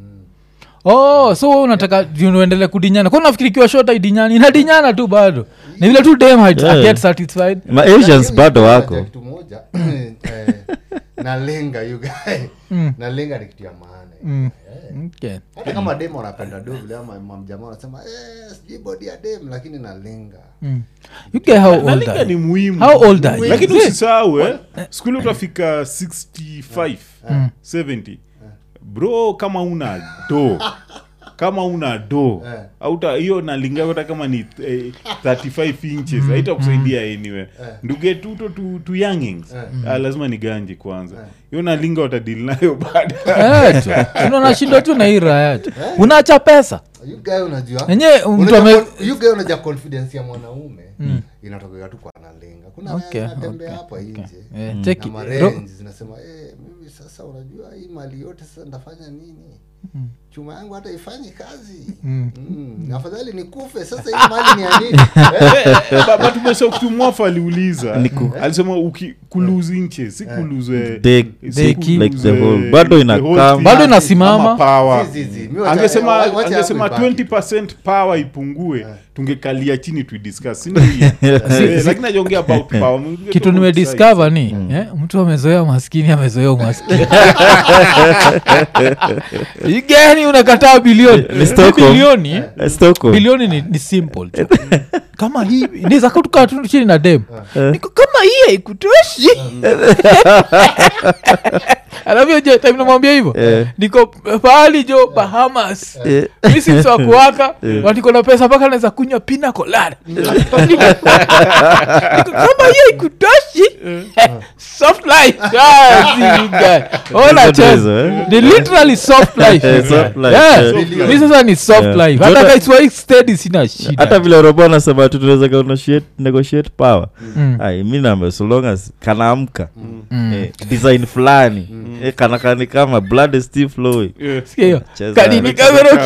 oh so unataka uendele kudinyana kwa nafikiri ikiwa shota idinyani inadinyana tu bado ni vile tu dem hait- Yeah. get satisfied ma asians Lakini bado unajua wako kitu moja eh, nalenga you guy nalenga ni kitu ya maana Mm. Eh. okay. hata kama dem wanapenda do vile ama mamjamaa wanasema eh, sijui bodi ya dem lakini nalenga mm. you get how old nalinga are ni you? muhimu how old are you? lakini See? usisahau eh, skuli utafika 65 70 bro kama una do kama una do Eh. auta hiyo nalinga hata kama ni eh, 35 inches haitakusaidia anyway nduge tuto tu, tu youngings ah, lazima ni ganji kwanza hiyo nalinga watadili nayo baada Eh, tu. Unaona unashindwa tu na hii raya tu unaacha pesa you guy unajua Enyewe mtu Unajua ame- con- you guy unajua confidence ya mwanaume inatokea tu kwa nalenga kuna Okay, okay, natembea okay, hapa nje Eh, na check it. Ro- marenji zinasema eh, mimi sasa unajua hii mali yote sasa ndafanya nini chuma yangu hata ifanyi kazi mm. afadhali nikufe sasa hii mali ni ya nini Eh, batumeshakutumwafa aliuliza alisema uki kuluse inches si kuluse They- si they kuluse like the whole- bado the ina whole come. thing Bado inasimama. ama power. zi, zi, zi. Mi wacha- angesema wacha hapo angesema ibaki. 20 power ipungue tungekalia chini tuidiscuss si ndio hiyo? Eh, lakini najiongea about power Mwingine kitu tu nimediscover ni eh, mtu amezoea maskini amezoea umaskini igani unakataa bilioni Ni Hii Stockholm. bilioni eh, Eh, Stockholm. bilioni ni, ni simple tu kama hii niza kutukaa tu chini na dem niko kama hii haikutoshi alafu jo time namwambia hivyo Eh. niko pahali jo bahamas Eh. misiwakuwaka watiko na pesa mpaka naweza kunywa pina colada Niko kama hiyo ikutoshi soft life Ah, see you guy. Ona Hizo cheza. ndizo, eh? ni literally soft life Eh, soft life, Yeah. eh. mi sasa ni soft Yeah. life hata Jota- kaiswai steady sina shida hata vile robo anasema tu tunaweza ka negotiate, negotiate power Mm. ai mi naambia so long as kanaamka Mm. eh, design fulani eh, kana kani kama blood is still flowing Yeah. Sikia hiyo. Cheza. Kanini Cheza kamero-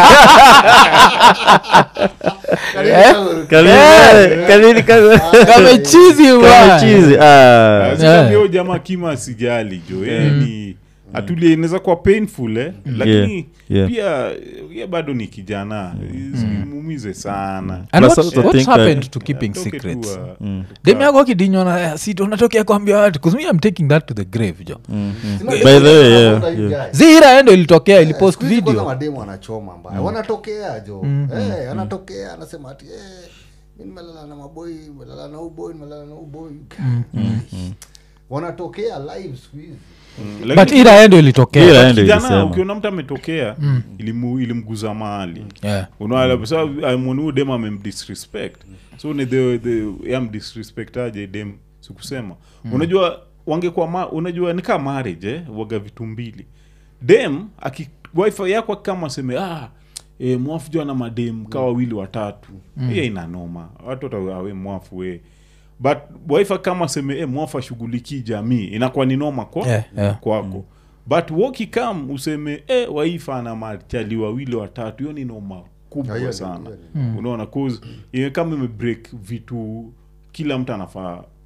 Karibu- Kanini- Eh. kanini kama- kamechizi kama wa chizi ah. Yeah. hiyo jamaa kima sijali jo yani atulie inaweza kuwa painful eh? lakini yeah. pia ye bado ni kijana muumize sana And Plus what, also what think happened that- to keeping Atoke tu, secrets uh, dem yako akidinywa na sit unatokea kuambia watu bcause me I'm taking that to the grave jo Sima- By the way, yeah, Unaona you yeah. guy. zira endo ilitokea ilipost Siku hizi kwanza video mademu wanachoma mbaya wanatokea jo Eh, anatokea anasema ati eh, mi nimelala na maboi nimelala na uboi nimelala na uboi wanatokea live siku hizi lakini but ira endo Ira ilitokea endo kijana ilisema. ukiona mtu ametokea ilimu, ilimguza mahali Yeah. unaamwoniu dem amemdisrespect so ni the, the yamdisrespect aje dem sikusema unajua wangekuwa ma, unajua ni kaa marriage eh, waga vitu mbili dem aki wifi yako kama aseme ah, e, mwafu jua na madem ka wawili watatu hiyo ina noma watu watawe mwafu we but wifi kama aseme e, mwafu ashughulikii jamii inakuwa ni noma kwa Yeah, yeah. kwako but wokikam useme e, waifa ana machali wawili watatu hiyo ni noma Hiyo kubwa ni- sana hiyo unaona cause ime- kama imebreak vitu kila mtu anafaa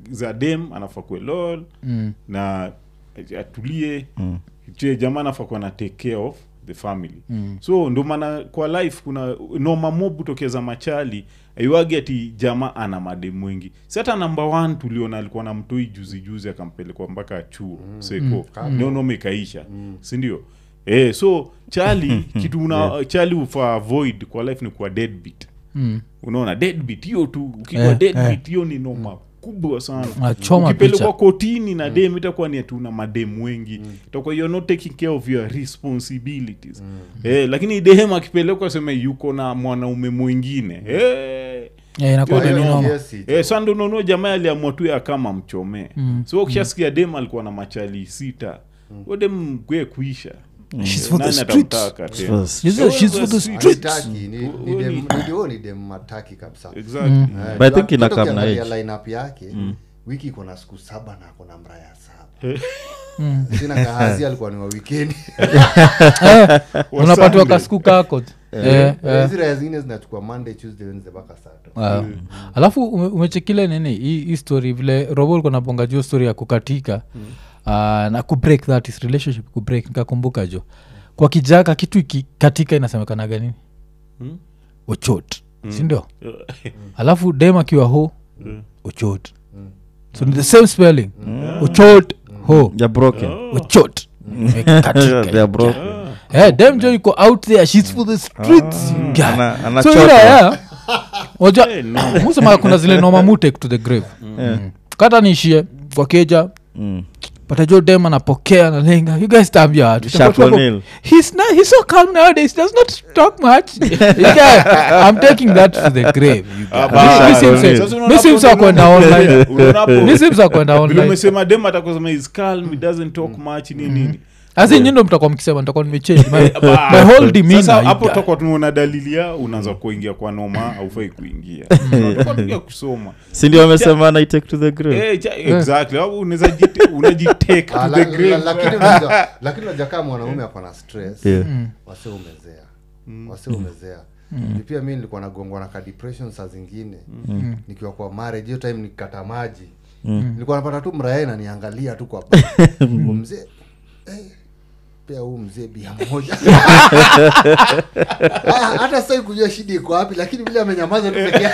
za dem anafaa kuwe lol Mm. na atulie mm. jamaa anafaa kuwa na take care of the family mm. so ndo maana kwa life kuna noma mob tokeza machali aiwagi ati jamaa ana madem wengi si hata namba one tuliona alikuwa na mtoi juzi juzi akampelekwa mpaka chuo mm. seko mm. ndio noma ikaisha mm. sindio eh, so chali kitu una chali ufa avoid kwa life ni kuwa deadbeat Mm. unaona deadbeat hiyo tu ukikuwa Eh, deadbeat hiyo ni noma kubwa sana Achoma ukipelekwa picha. kotini na dem itakuwa ni atuna madem wengi itakuwa you're not taking care of your responsibilities eh, lakini dem akipelekwa seme yuko na mwanaume mwingine eh, Eh, inakuwa Hiyo ni ni noma. Yes, it- Eh, sa ndo unaonua jamaa aliamua tu ya kama mchomee Mm. so ukishasikia dem alikuwa na machali sita mm. dem kwe kuisha She's for the Nani streets. atamtaka tena? First. She's for- she's for the Streets. streets. Hataki, ni- ni Huo dem- ni- ni- huo ni dem mataki kabisa Exactly. Eh, But I think hata ina come na ukiangalia age. lineup yake wiki iko na siku saba na akona mraya saba sina kahazi alikuwa ni wa wikendi unapatiwa Sunday. kasiku kako Eh, eh. hizi raya zingine zinachukua monday tuesday wednesday mpaka sato Wow. alafu ume- umechekile nini hii hii story vile robo ulikuwa naponga juu story ya kukatika uh, na kubreak that is relationship kubreak nikakumbuka jo kwa kijaka kitu ikikatika inasemekanaga nini Hmm? ochot sindio alafu dem akiwa ho ochot so ni the same spelling ochot ho They're broken. ochot Imekatika. They are broken. Eh, dem jo iko out there shes for the streets guy. Ana- so anachota. ile ya waja Eh, no. musema kuna zile noma mu take to the grave Mm. kata niishie kwa keja Mm. patajo dem anapokea nalenga you guys tambia watu Shaquille O'Neal. he's, not, he's so calm nowadays does not talk much You guy, i'm taking that to the grave you guy. Ah, Mi- bas. mi simse- Sasa unaona mi hapo simse ndio kwenda unaona- online unaona hapo- mi simse kwenda vile online umesema dem atakusema is calm he doesn't talk much nini nini asi nyindo mtakuwa mkisema nitakuwa nimechange my, Ba- my whole sasa demeanor you hapo guy. tutakuwa tunaona dalili ya unaanza kuingia kwa noma aufai kuingia Tutakuwa tukia kusoma si ndio wamesema na take to the grave Eh, cha- exactly Au unaweza jite- unajitake Ah, to la- the la- grave lakini unajua- lakini unajua kama mwanaume ako na stress Yeah. wase umezea wase umezea Ni pia mi nilikuwa nagongwa na ka depression saa zingine nikiwa kwa marriage hiyo time nikikata maji nilikuwa napata tu mrae naniangalia tu kwa Huyu mzee eh, pea huu mzee bia moja Ah, hata sai kujua shida iko wapi lakini vile amenyamaza tu pekee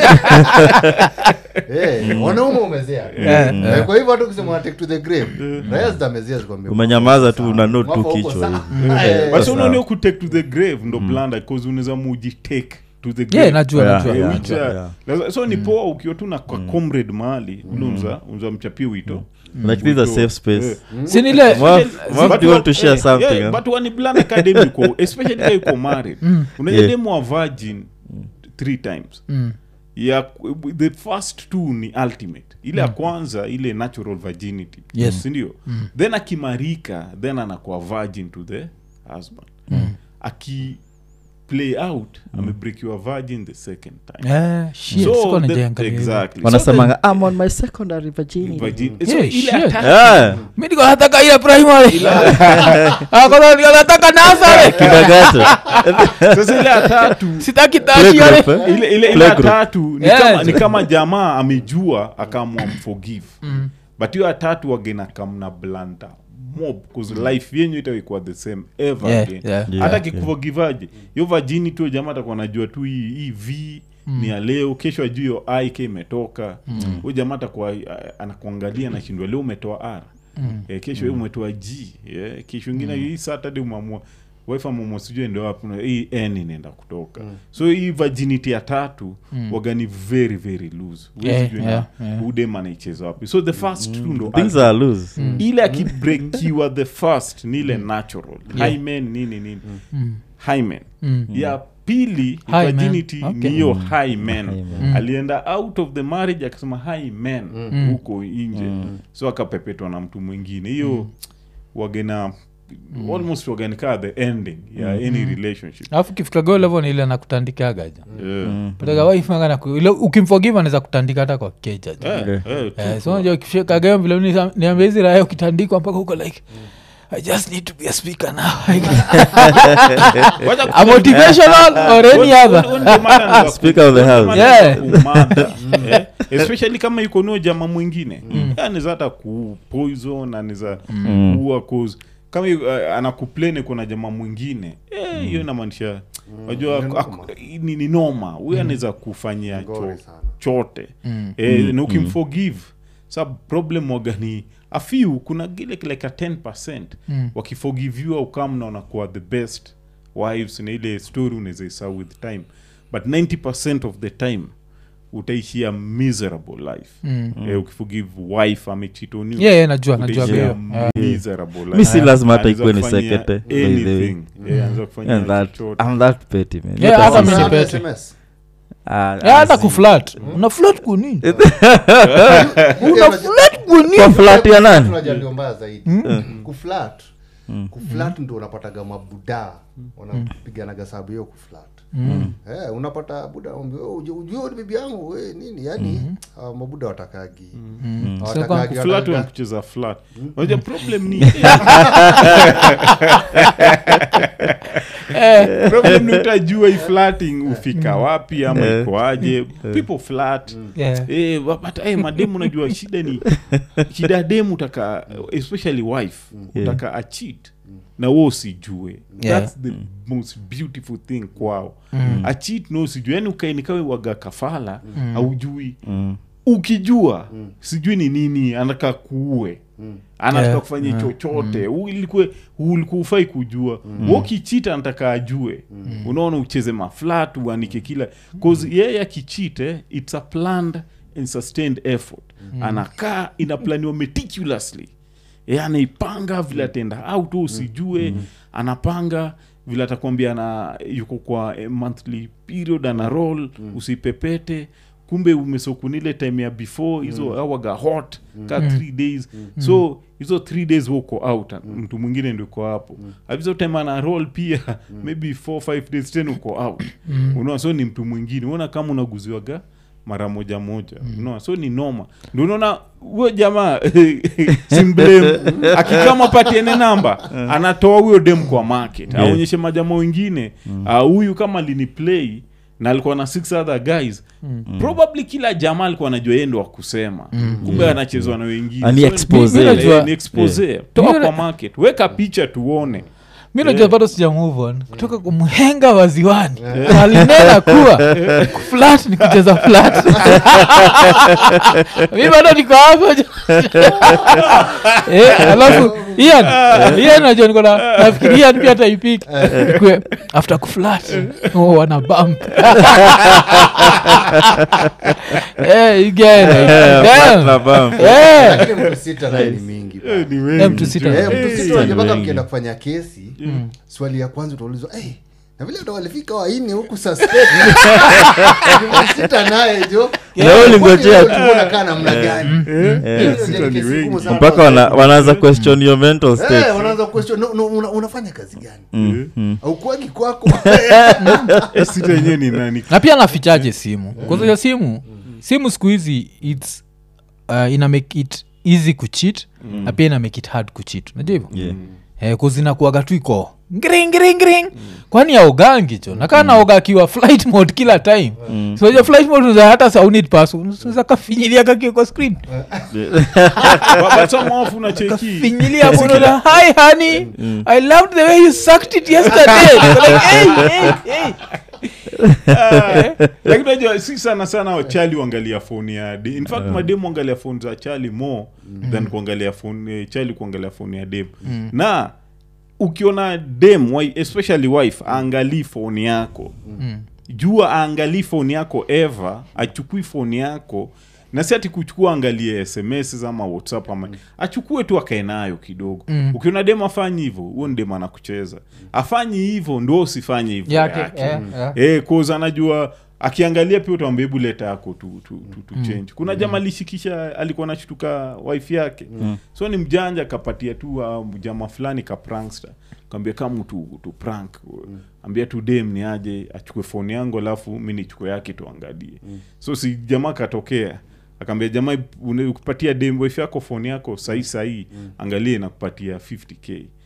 Eh, wanaume umezea Eh, kwa hivyo hata ukisema take to the grave raya zitamezea zikwambia umenyamaza tu una note tu Mwaka uko kichwa sawa. hivi Eh, but sawa. unaonio kutake to the grave ndo blanda cause unaweza mujitake to the grave yeah najua Yeah, najua Eh, yeah. which, uh, yeah. laza- so ni poa ukiwa tu na kwa comrade mahali ule unza unza mchapie wito like this is a Wito. safe space Eh. sinile Mwaf- Mwaf, But do you want to what- share eh, something, yeah, huh? but wani plan academy uko especially kama uko married unajua Yeah. demu wa virgin three times Mm. ya the first two ni ultimate ile ya kwanza ile natural virginity Yes. sindio then akimarika then anakuwa virgin to the husband aki play out amebreakiwa virgin the second time Eh, shit, So sikuwa the- najiangalia hivyo. exactly. So wanasemanga i'm on my secondary virginity virgin- so Yeah, ile shit. attack- yeah mi niko nataka ile primary Ah, kwanza niko nataka nasare kindergarten sasa ile ya tatu sitaki tashi Playgroup, yale eh? ile ile ile Playgroup. ya tatu ni, Yes. kama, ni kama jamaa amejua akaamua mforgive but hiyo ya tatu wagena kamna blanda mob cause life yenyu itaikuwa the same ever Yeah, again yeah. Yeah, hata yeah. kikuforgivaje hiyo vajini tu jamaa atakuwa najua tu hii hii v ni ya leo kesho ajuu hiyo i ke imetoka huyo jamaa atakuwa uh, anakuangalia nashindwa leo umetoa r eh, kesho mm. umetoa g yeah. kesho ingine hii saturday umeamua wife amamua sijui ende wapi na hii n inaenda kutoka so hii virginity ya tatu wagani very very loose Huwezi Yeah, jua yeah, na yeah. udem anaicheza wapi so the first two ndo things are loose ile akibrekiwa the first ni ile natural hymen nini nini hymen ya pili Hymen, virginity okay. ni hiyo hymen Hymen. alienda out of the marriage akasema hymen huko nje so akapepetwa na mtu mwingine hiyo wagena almost wagenikaa the ending ya any relationship alafu kifikago levo ni ile nakutandikagaja Yeah. pataga waifanga na ku- ile ukimforgive anaweza kutandika hata kwa keja Eh, eh, Eh, true. so unajua ukifika game vile nisa- niambia hizi raya ukitandikwa mpaka huko like i just need to be a speaker now a motivational or any other Speaker of the house. Yeah. yeah. especially kama iko nio jama mwingine anaweza hata kupoison anaweza kuua cause kama yu- uh, anakuplane kuna jamaa mwingine eh, hiyo inamaanisha najua Ni ak- noma. ni, ni noma huyu anaweza kufanyia Ngori cho, sana. chote eh, na ukimforgive sa problem wagani afiu kuna gile kile ka 10 Mm. wakiforgiviwa ukamna wanakuwa the best wives na ile story unaweza isahau with time but 90 of the time utaishia miserable life Mm. eh, ukiforgive wife amechit on you yeah, yeah, najua najua utaishia hiyo Yeah. miserable life. mi si lazima hata Anaweza ikuwe ni kufanyia sekete by the way. anything. Eh, anaweza kufanyia And that, chochote. I'm that petty, man. Yeah, Hata hata si- mimi ni Una pete. SMS? Ah, Yeah, hata ah, si- kuflat una flat kunini Hiyo una unajua- flat kunini Kwa flat ya nani unajua ndio mbaya zaidi kuflat kuflat ndo unapataga mabuda wanapiganaga sababu hiyo kuflat Eh, unapata buda ambia, "Oh, ujue- ujue ni bibi yangu we, nini yani hawa mabuda watakagi Hawatakagi, flat wanataka- wanakucheza flat unajua problem ni problem ni utajua hii flatting ufika wapi ama ikoaje people flat Yeah. Eh, wa- but eh, mademu unajua shida ni shida ya demu utaka especially wife utaka achit na wo usijue Yeah. thats the most beautiful thing kwao achit no usijue yani ukaenikawe waga kafala aujui ukijua sijui ni nini anataka kuue anataka Yeah, kufanya chochote mm. ilikuwa ulikuwa ufai kujua mm. wokichita anataka ajue unaona ucheze maflat uanike kila cause yeye akichite it's a planned and sustained effort anakaa inaplaniwa meticulously e, anaipanga vile atenda out usijue anapanga vile atakwambia ana yuko kwa eh, monthly period ana roll usipepete kumbe umesokunile time ya before hizo mm. awaga hot ka three days so hizo three days huko out mtu mwingine ndio uko hapo mm. hizo time ana roll pia maybe four five days tena uko out unaona so ni mtu mwingine unaona kama unaguziwaga mara moja moja unaona so ni noma ndio unaona huyo jamaa simblem akikama patiene namba anatoa huyo dem kwa market Yeah. aonyeshe majama wengine ah, huyu kama lini play na alikuwa na six other guys probably kila jamaa alikuwa anajua yeye ndo wa kusema kumbe anachezwa na wengine Ani So, expose. ni- Najua- eh, ni expose toa Mimi- kwa market weka picha tuone mi najua bado sija move on kutoka kumhenga waziwani alinena kuwa flat ni kucheza flat mi bado niko hapo Eh, alafu ian ian najua niko na nafikiri ian pia taipik ikwe after kuflat oh, wana bump Eh, you get it. Damn. Na bam. Eh, Lakini mtu sita naye ni mingi bana. Eh, ni eh, wengi mtu sita. tu. Eh, mtu Eh, sita unajua mpaka wengi. mkienda kufanya kesi swali ya kwanza utaulizwa hey, na vile ndo walifika waini huku suspect." Mtu sita naye jo Na wewe ulingojea tu. unakaa namna gani Hiyo sita ndio ni kesi wengi. ngumu sana mpaka kwa wana- sababu- wanaanza question your mental Eh, state wanaanza question no, no, una, unafanya kazi gani Mm, mm. aukuagi kwako Eh, sita yenyewe ni nani na pia nafichaje simu kwanza simu simu siku hizi its uh, ina make it easy kuchit na pia ina make it hard kuchit unajua hivyo Yeah. eh, kuzinakuaga tu iko ngring ngring ngring kwani aogangi cho nakaa naoga akiwa flight mode kila time mm. soja flight mode uza hata saunit pas uza kafinyilia kakio kwa screen babasamofu unacheki finyilia bonoda hi honey i loved the way you sucked it yesterday like, hey, hey, hey. lakini unajua si sana sana wachali uangalia foni ya de in fact mademu angalia foni za chali more than kuangalia foni eh, chali kuangalia foni ya dem na ukiona dem wi- especially wife aangalii foni yako jua aangalii foni yako ever achukui foni yako na si ati kuchukua angalie sms ama whatsapp ama achukue tu akae nayo kidogo ukiona dem afanyi hivyo huo ni dem anakucheza afanyi hivyo ndo usifanye hivyo Yake, yake eh, eh. eh, cause anajua akiangalia pia utawambia hebu leta yako tu, tu, tu, tu change kuna jama alishikisha alikuwa anashtuka wife yake so ni mjanja akapatia tu uh, jama fulani ka prankster kaambia kama tu, tu prank ambia tu dem ni aje achukue foni yangu alafu mi nichukue yake tuangalie so si jamaa katokea akaambia jamaa une- ukipatia dem wife yako foni yako sahii sahii angalie nakupatia 50k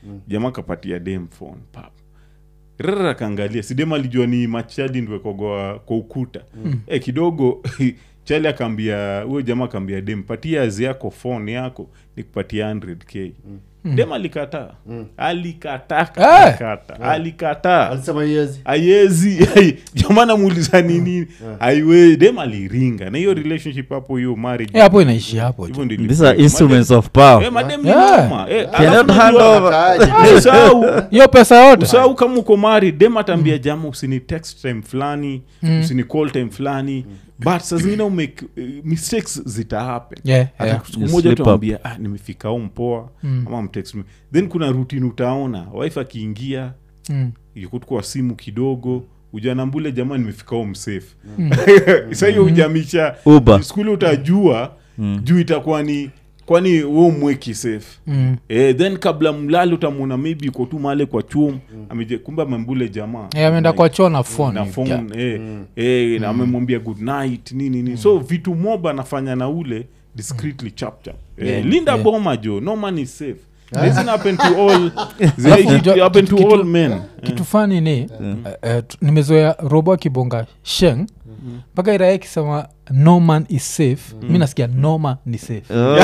jamaa kapatia dem phone pap rara akaangalia si dem alijua ni machadi ndwekogoa kwa ukuta eh, kidogo chali akaambia huyo jamaa akaambia dem patia azi yako phone yako nikupatia 100k dem alikataa alikataa Eh. alikata alikataa alisema yezi aiezi jamaa namuuliza nini aiwe dem aliringa na hiyo relationship hapo hiyo marriage Eh, hapo inaishi hapo hivyo tu. ndio these are ilikuwa. instruments of Eh, power madem ni Yeah. noma. Eh, Cannot alafu hand unajua- over. usahau hiyo pesa yote usahau kama uko mari dem ataambia jama usini text time fulani usini call time fulani but saa zingine umake uh, mistakes zita happen Yeah, Hata yeah. siku You moja slip up. tuambia ah, nimefika home poa ama mtext me then kuna routine utaona wife akiingia Mm. yuko tu kwa simu kidogo ujanambule jamaa nimefika home safe sa hiyo ujamisha Uber. skuli utajua juu itakuwa ni kwani we umweki safe Mm. eh, then kabla mlali utamwona maybe uko tu male kwa chum ameje kumbe amembule jamaa Eh, ameenda kwa choo na phone. na phone eh, eh, na amemwambia good night nini nini so vitu moba anafanya na ule discreetly chap chap eh, Yeah, linda yeah. boma jo no man is safe Doesn't happen to all Alafu it unajua happen to kitu- all men kitu fani ni eh, eh, tu- nimezoea robo akibonga sheng mpaka irae ikisema no man is safe mi nasikia no man ni safe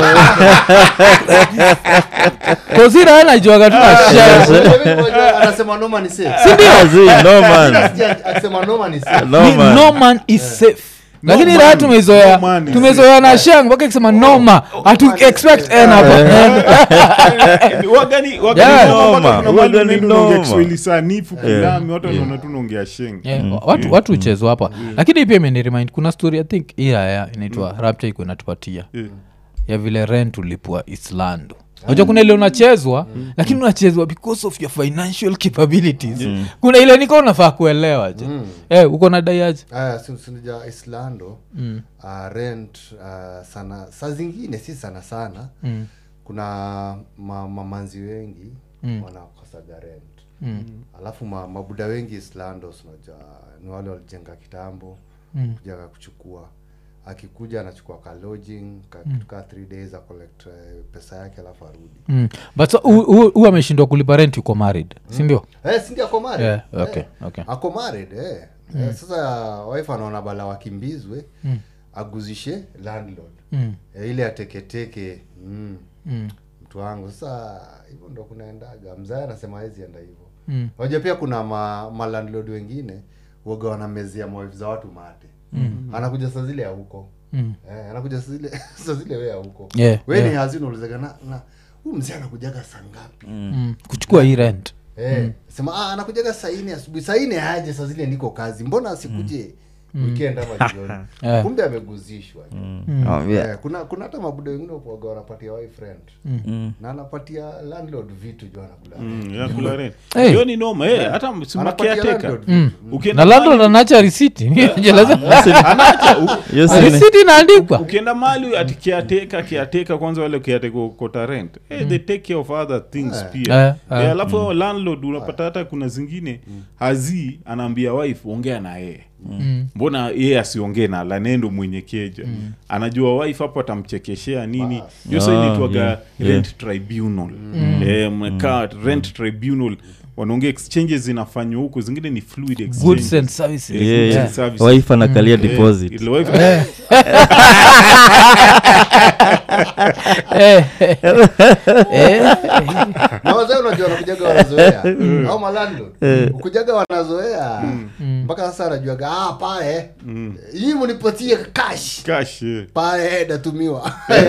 kozira najuaga tu na sheng anasema noma ni safe As in, no man Nasikia akisema noma ni safe no Ni man no man is safe No lakini man- raa tumezoea no man is tumezoea na sheng mpaka ikisema noma hatu expect n hapo wagani Yeah. wagani Noma, kuna mahali wagani unaenda unaongea noma. kiswahili sanifu kilami watu wanaona tu unaongea sheng Yeah, watu watu uchezwa hapa lakini pia imeniremind kuna story i think iraya inaitwa rapture iko inatupatia Yeah. ya vile rent ulipwa islando najua kuna ile unachezwa lakini unachezwa because of your financial capabilities kuna ile niko unafaa kuelewa je eh, uko na daiaji aya si- sinija islando uh, rent uh, sana saa zingine si sana sana Mm. kuna ma, mamanzi wengi wanakosaga rent Mm. alafu ma, mabuda wengi islando sinajua ni wale walijenga kitambo Mm. kujaga kuchukua akikuja anachukua ka lodging ka kitu ka three days acollect eh, pesa yake alafu arudi Mm. but so, hu- hu hu ameshindwa kulipa rent yuko married sindio eh, sindi ako married Yeah, okay, eh, okay. ako married eh. Eh, sasa wife anaona bala wakimbizwe aguzishe landlord Mm. eh, ile ateketeke mm. Mm. mtu wangu sasa hivyo ndo kunaendaga mzae anasema hawezi enda hivyo Mm. unajua pia kuna ma, ma landlord wengine waga wanamezea mawifu za watu mate mm. anakuja saa zile ya huko Mm. eh, anakuja saa zile saa zile we ya huko Yeah, we ni yeah. hazina ulizaga na, na huu mzee anakujaga saa ngapi Mm. kuchukua hii rent Eh, sema ah, anakujaga saa nne asubuhi saa nne aje saa zile niko kazi mbona asikuje weekend ama jioni Eh. kumbe ameguzishwa Oh, yeah. Eh, kuna kuna hata mabuda wengine waga wanapatia wife rent na anapatia landlord vitu jo anakula Mm, ya kula rent. Hey. hiyo ni noma eh, hata anapatia simakiateka landlord Mm. ukienda na landlord anacha risiti anacha u- Yes, in- risiti inaandikwa ukienda mali ati kiateka kiateka kwanza wale kiateka kota rent eh, they take care of other things pia Eh, eh. Eh, alafu hao landlord unapata hata kuna zingine hazi anaambia wife ongea na yeye Mm. mbona yeye asiongee na lanendo mwenye keja anajua wife hapo atamchekeshea nini hiyo sa Ah, inaitwaga yeah, rent tribunal eh, mmekaa rent tribunal wanaongea exchanges zinafanywa huko zingine ni fluid exchange. goods and services Eh, Yeah, goods yeah. and services. wife anakalia Eh, deposit ile wife- Eh, eh, eh. na wazee unajua wanakujaga wanazoea au malandlord ukujaga wanazoea mpaka sasa anajuaga ah, pale hii munipatie cash cash eh. pale eh, natumiwa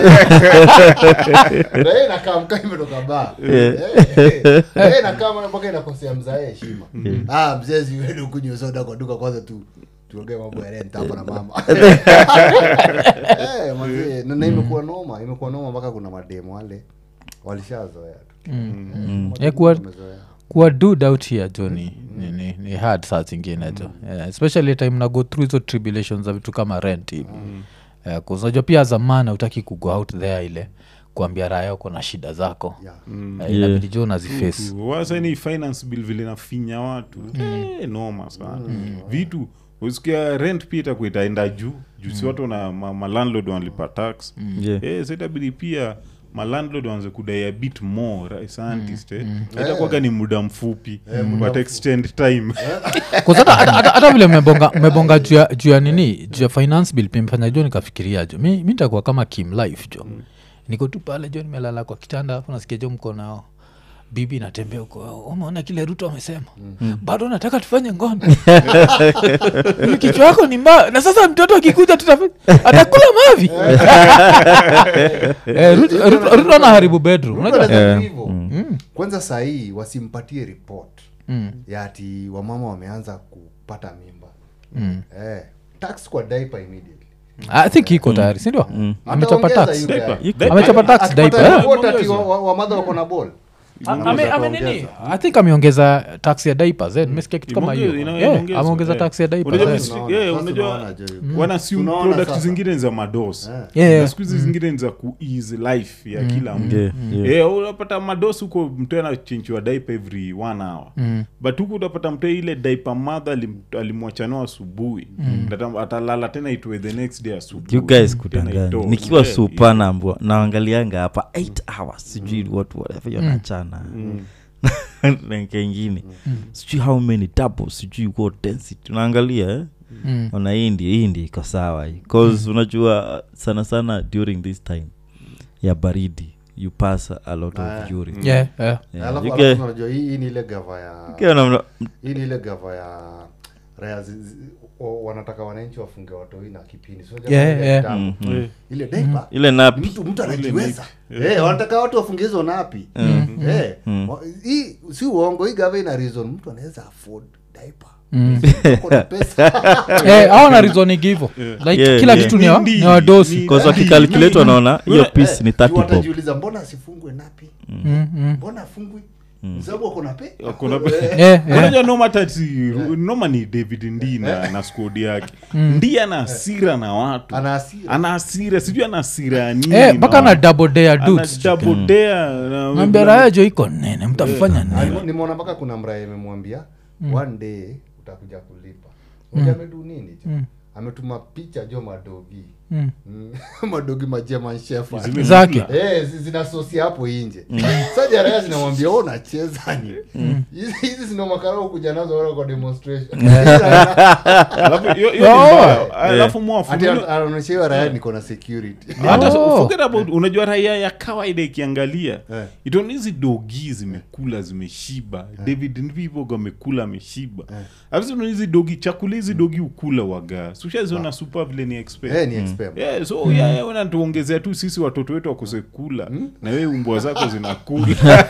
naye nakaa mkaa imetoka baa Eh, nakaa mana mpaka inakosea mzae heshima ah, mzezi wenu kunywa soda kwa duka kwanza tu tuongee mambo ya rent hapa na mama Eh, mazee, na na imekuwa noma imekuwa noma mpaka kuna mademu wale walishazoea tu Eh, kuwa- Wamezoea. kuwa dud out here jo ni, ni, ni, ni hard saa zingine jo yeah, especially time na go through hizo tribulations za vitu kama rent hivi yeah, unajua pia zamana utaki kugo out there ile kuambia raya uko na shida zako Yeah. Eh, inabidi jo unaziface wasa ni finance bill vile nafinya watu eh, noma sana vitu usikia rent pia itakuwa itaenda juu juu si watu na ma, ma landlord wanalipa tax Yeah. eh, so itabidi pia malandlord waanze kudai a bit more right, scientist eh? itakuwaga ni muda mfupi but extend time Cause hata- hata- hata- hata vile mmebonga mmebonga juu ya- juu ya nini juu ya finance bill pia mfanya jo nikafikiria jo mi mi nitakuwa kama kim life jo niko tu pale jo nimelala kwa kitanda afu nasikia jo mko nao bibi natembea huko umeona kile ruto amesema bado nataka tufanye ngono Ni kichwa yako ni mbaya na sasa mtoto akikuja tutafanya atakula mavi Eh, Ruto- Ruto- ruto anaharibu bedroom Ruto unajua anaweza Yeah. tu hivyo. kwanza sahii wasimpatie report ya ati wamama wameanza kupata mimba eh, tax kwa diaper immediately i think iko tayari sindio amechapa Ataongeza tax yule Diaper. guy. Diaper. amechapa tax Akipata diaper eh? report ati wa- wa- wamadha wako na ball Ame- ame nini? i think ameongeza tax ya diapers eh, nimesikia kitu kama hiyo Imeonge- ina- Eh, inaongezwa, ameongeza eh. tax ya diapers Unajua eh. msi- Tunaona, yeah, sasa unajua tunaona, Joey. wanasium Tunaona product sasa. zingine ni za mados Eh. Yeah, yeah. na siku hizi zingine ni za kuease life ya kila mtu Yeah, yeah. Eh, unapata mados huko mtu anachinchiwa daipa every one hour but huku utapata mtu ile daipa madha alimwachanao asubuhi Ata- atalala tena itwe the next day asubuhi you guys Tena kudanganya itoe. nikiwa Yeah, supa nambwa naangalianga hapa 8 hours sijui what whatever yo nachana na kengine sijui how many doubles sijui what density unaangalia eh? Mm. ona hii ndi hii ndi iko sawa hii cause unajua sana sana during this time ya baridi you pass a lot Ah. of urine Yeah, yeah. Yeah, Alafu- you alafu get- unajua hii hii ni ile gava ya Ukiwa na- hii ni ile gava ya raya zi- zi- o- wanataka wananchi wafunge watoi na kipindi So, jamaa Yeah, ile yeah. kitabu. Eh, ile daipa ile ni napi mtu mtu anajiweza Eh, wanataka watu wafunge hizo napi Eh, wa- hii si uongo hii gava ina reason mtu anaweza afford diaper Uko na pesa Eh, hao na reasoning hivyo like Yeah, kila yeah. kitu ni wa- Ni- ni wadosi ni- cause wakikalculate wanaona hiyo Wewe- piece ni Eh, 30 juu bob watajiuliza mbona asifungwe napi Mm, mm. mbona afungwi sababu ako na pe Ako na- Eh, Eh, eh. unajua noma tati noma ni david ndi na, na skodi yake ndi ana hasira na watu ana hasira. ana hasira sijui ana hasira ya nini Eh, mpaka na na watu. double dare Ana dudes double dare na- Mwambie raya jo iko nene mtafanya nini Alimo- nimeona mpaka kuna mraya imemwambia one day utakuja kulipa Unajua amedu nini jo ametuma picha jo madogi Mm. Mm. madogi majeman shefa Zime- zake Eh, zi- zinasosia hapo inje saja raya zinamwambia "Wewe unacheza ni hizi hizi zinamakara kuja nazo wala kwa demonstration Alafu hiyo- hiyo ni Oh. mbaya. alafu mwafu Ati ana- anaonyesha hiyo raya niko na security hata Oh. forget about unajua raia ya kawaida ikiangalia Eh. itaona hizi dogi zimekula zimeshiba david nvivo amekula ameshiba alafu zinaona hizi dogi chakula hizi dogi ukula waga sushaziona supa vile ni expect Eh, ni expert. Yeah, so yeah, yeah, unatuongezea tu sisi watoto wetu wakose kula na wewe umbwa zako zinakula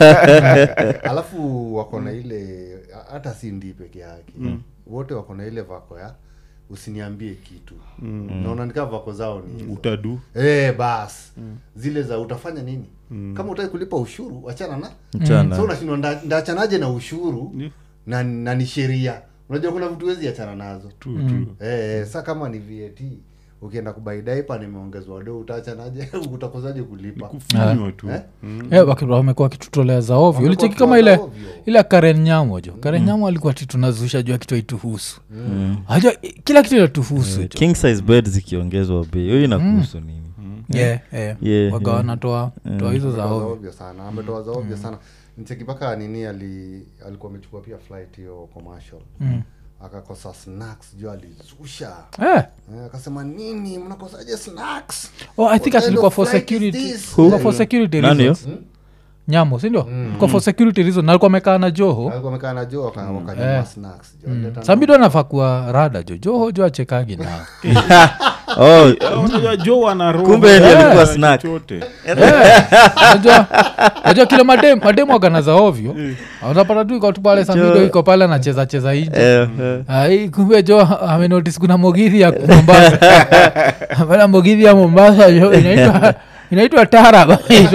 alafu wako na ile hata si ndii peke yake wote wako na ile vako ya usiniambie kitu naona nikaa vako zao ni hizo. utadu Eh, bas zile za utafanya nini kama utaki kulipa ushuru wachana na Mchana. so unashindwa nda- ndaachanaje na ushuru Yeah. na, na ni sheria unajua kuna vitu wezi achana nazo tu tu eh, sa kama ni vat ukienda kubai daipa nimeongezwa do utaachanaje utakozaje kulipa kufinywa tu Eh? Eh, waki- wamekuwa wakitutolea za ovyo Wamekuwa ulicheki kama wakitoa ile za ovyo. ile karen nyamo jo karen nyamo alikuwa ti tunazusha jua kitu aituhusu ajua kila kitu inatuhusu jo king size bed zikiongezwa bei hiyo inakuhusu nini Yeah, yeah. Yeah, waga yeah. wanatoa toa hizo za Ametoa za ovyo ovyo sana ametoa za ovyo sana ncheki mpaka nini ali alikuwa amechukua pia flight hiyo commercial akakosa snacks juu alizusha Eh, Eh, akasema nini mnakosaje snacks oh, i think What atilikuwa kind for of flight is security this? Ilikuwa for security Nani reasons nyamo sindio Ilikuwa for security reason alikuwa amekaa na joho alikuwa amekaa na jo waka- wakanyima Eh. snacks jo Alileta na- sambido anafaa kuwa rada jo joho jo achekagi nao oh Eh, unajua jo ana roho Kumbe ndiye ya alikuwa snack. chochote. najua najua kile madem madem wagana za ovyo unapata tu iko tu pale sambido iko pale anacheza cheza nje eh, eh. ai kumbe jo amenotis kuna mogidhi ya mombasa pana mogidhi ya mombasa jo inaitwa inaitwa tarab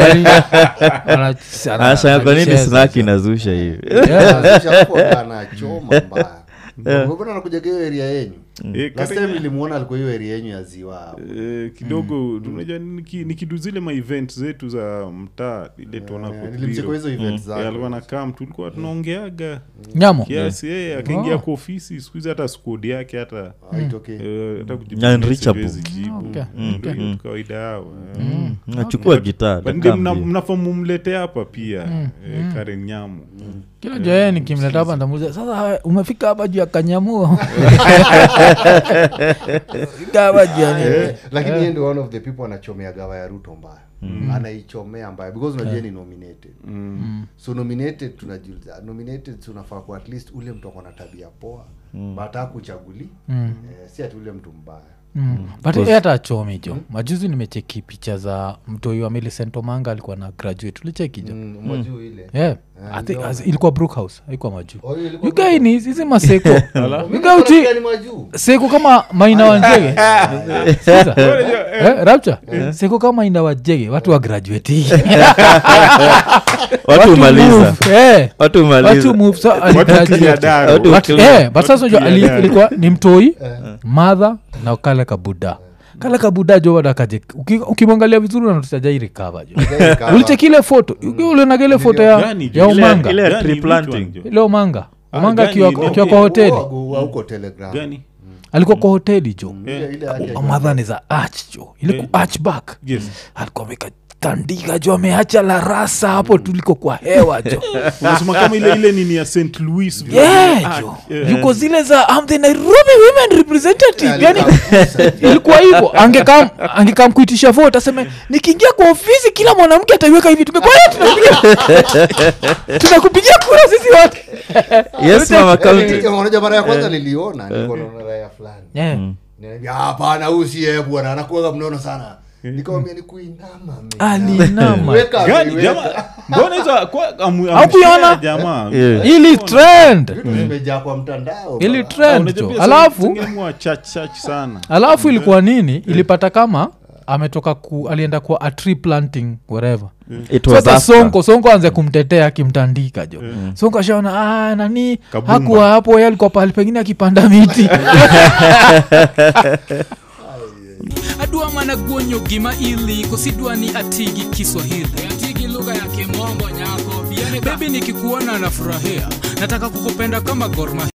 anashanga kwa nini snack inazusha hivi Anazusha hapo, anachoma mbaya mbona nakuja hiyo area yenyu Eh, last Karen- time nilimuona alikuwa hiyo area yenyu ya ziwa hapo. Eh, kidogo unajua niki- nikidu zile maevent zetu za mtaa ile tuona Eh, nilimchekwa hizo event zake. alikuwa na kam tulikuwa tunaongeaga nyamo kiasi yeye akaingia Oh. kwa ofisi siku hizi hata skodi yake hata Haitokei. eh, hata kujibu Yeah, message unreachable. hawezi jibu. Okay, Ndio okay. hiyo tu kawaida yao eh. nachukua gitaa But ndio atakaa mna- mbio. mnafaa mumlete hapa pia eh, Karen Nyamu kila joe nikimleta hapa ndamuuliza sasa umefika hapa juu ya kanyamuo fika hapa juu ya nini?" Eh, lakini yeye ndio one of the people anachomea gawa ya ruto mbaya anaichomea mbaya because unajua ni nominated so nominated tunajiuliza nominated so unafaa kwa at least ule mtu akona tabia poa mm. but hakuchaguli eh, si ati ule mtu mbaya Mm. but yeye hata achomi jo majuzi nimecheki picha za mtoi wa Millicent Omanga alikuwa na graduate ulicheki jo mm, majuu ile yeah. I think- as- ilikuwa brookhouse haikuwa majuu Oh, hiyo ilikuwa yugaini hizi maseko Mimi Yuga uchi nilikuwa ni majuu seko kama maina wanjege Sikiza. Eh, rapture seko kama maina wajege watu wa graduate watu umaliza move, eh. watu watu umaliza move so Watu aligraduate. clear daro. Watu But, clear. eh, but sasa unajua ali- clear. ilikuwa ni mtoi madha na kale kabuda kale kabuda jo bado akaje uki- ukimwangalia vizuri unatusajairikava jo ulichekile foto ulionaga ile foto ya, Gani jo? ya Ile- umanga ile- Gani, tree which planting. one jo? ile umanga Ah, umanga gani akiwa ile? akiwa kwa hoteli huko telegram Gani? alikuwa kwa hoteli jo Ile- ile yake madha ni za arch jo ile ku arch back Yes. alikuwa amekatandika jo ameacha la rasa hapo tuliko kwa hewa jo unasema kama ile ile nini ya st louis vile. yeah, Ah, jo yeah. yuko zile za I'm the nairobi women representative yani Alikagusa. ilikuwa hivyo angekam angekam kuitisha vote aseme nikiingia kwa ofisi kila mwanamke ataiweka hivi tumekwaya tunapiga tunakupigia kura sisi wote yes mama county Yaani, unajua mara ya kwanza niliona nilikuwa naona raya fulani yeah. Niambia, hapana huyu si yeye bwana anakuaga mnono sana nikamwambia ni kuinama man. alinama Weka, Gani, weka. jamaa- mbona hizo kwa- amu- Haukuiona? amshare jamaa Yeah. ili trend vitu zimejaa kwa mtandao ili bana. trend Unajua jo pia alafu zingine mwa church church sana alafu ilikuwa nini ilipata kama ametoka ku alienda kwa a tree planting wherever it was sasa after. sonko sonko anze kumtetea akimtandika jo sonko ashaona ah, nani Kabumba. hakuwa hapo ye alikuwa pahali pengine akipanda miti adwa mana guonyo gima ili kosidwa ni atigi kiswahili atigi lugha ya kimombo nyako bebi nikikuona nafurahia nataka kukupenda kama gorma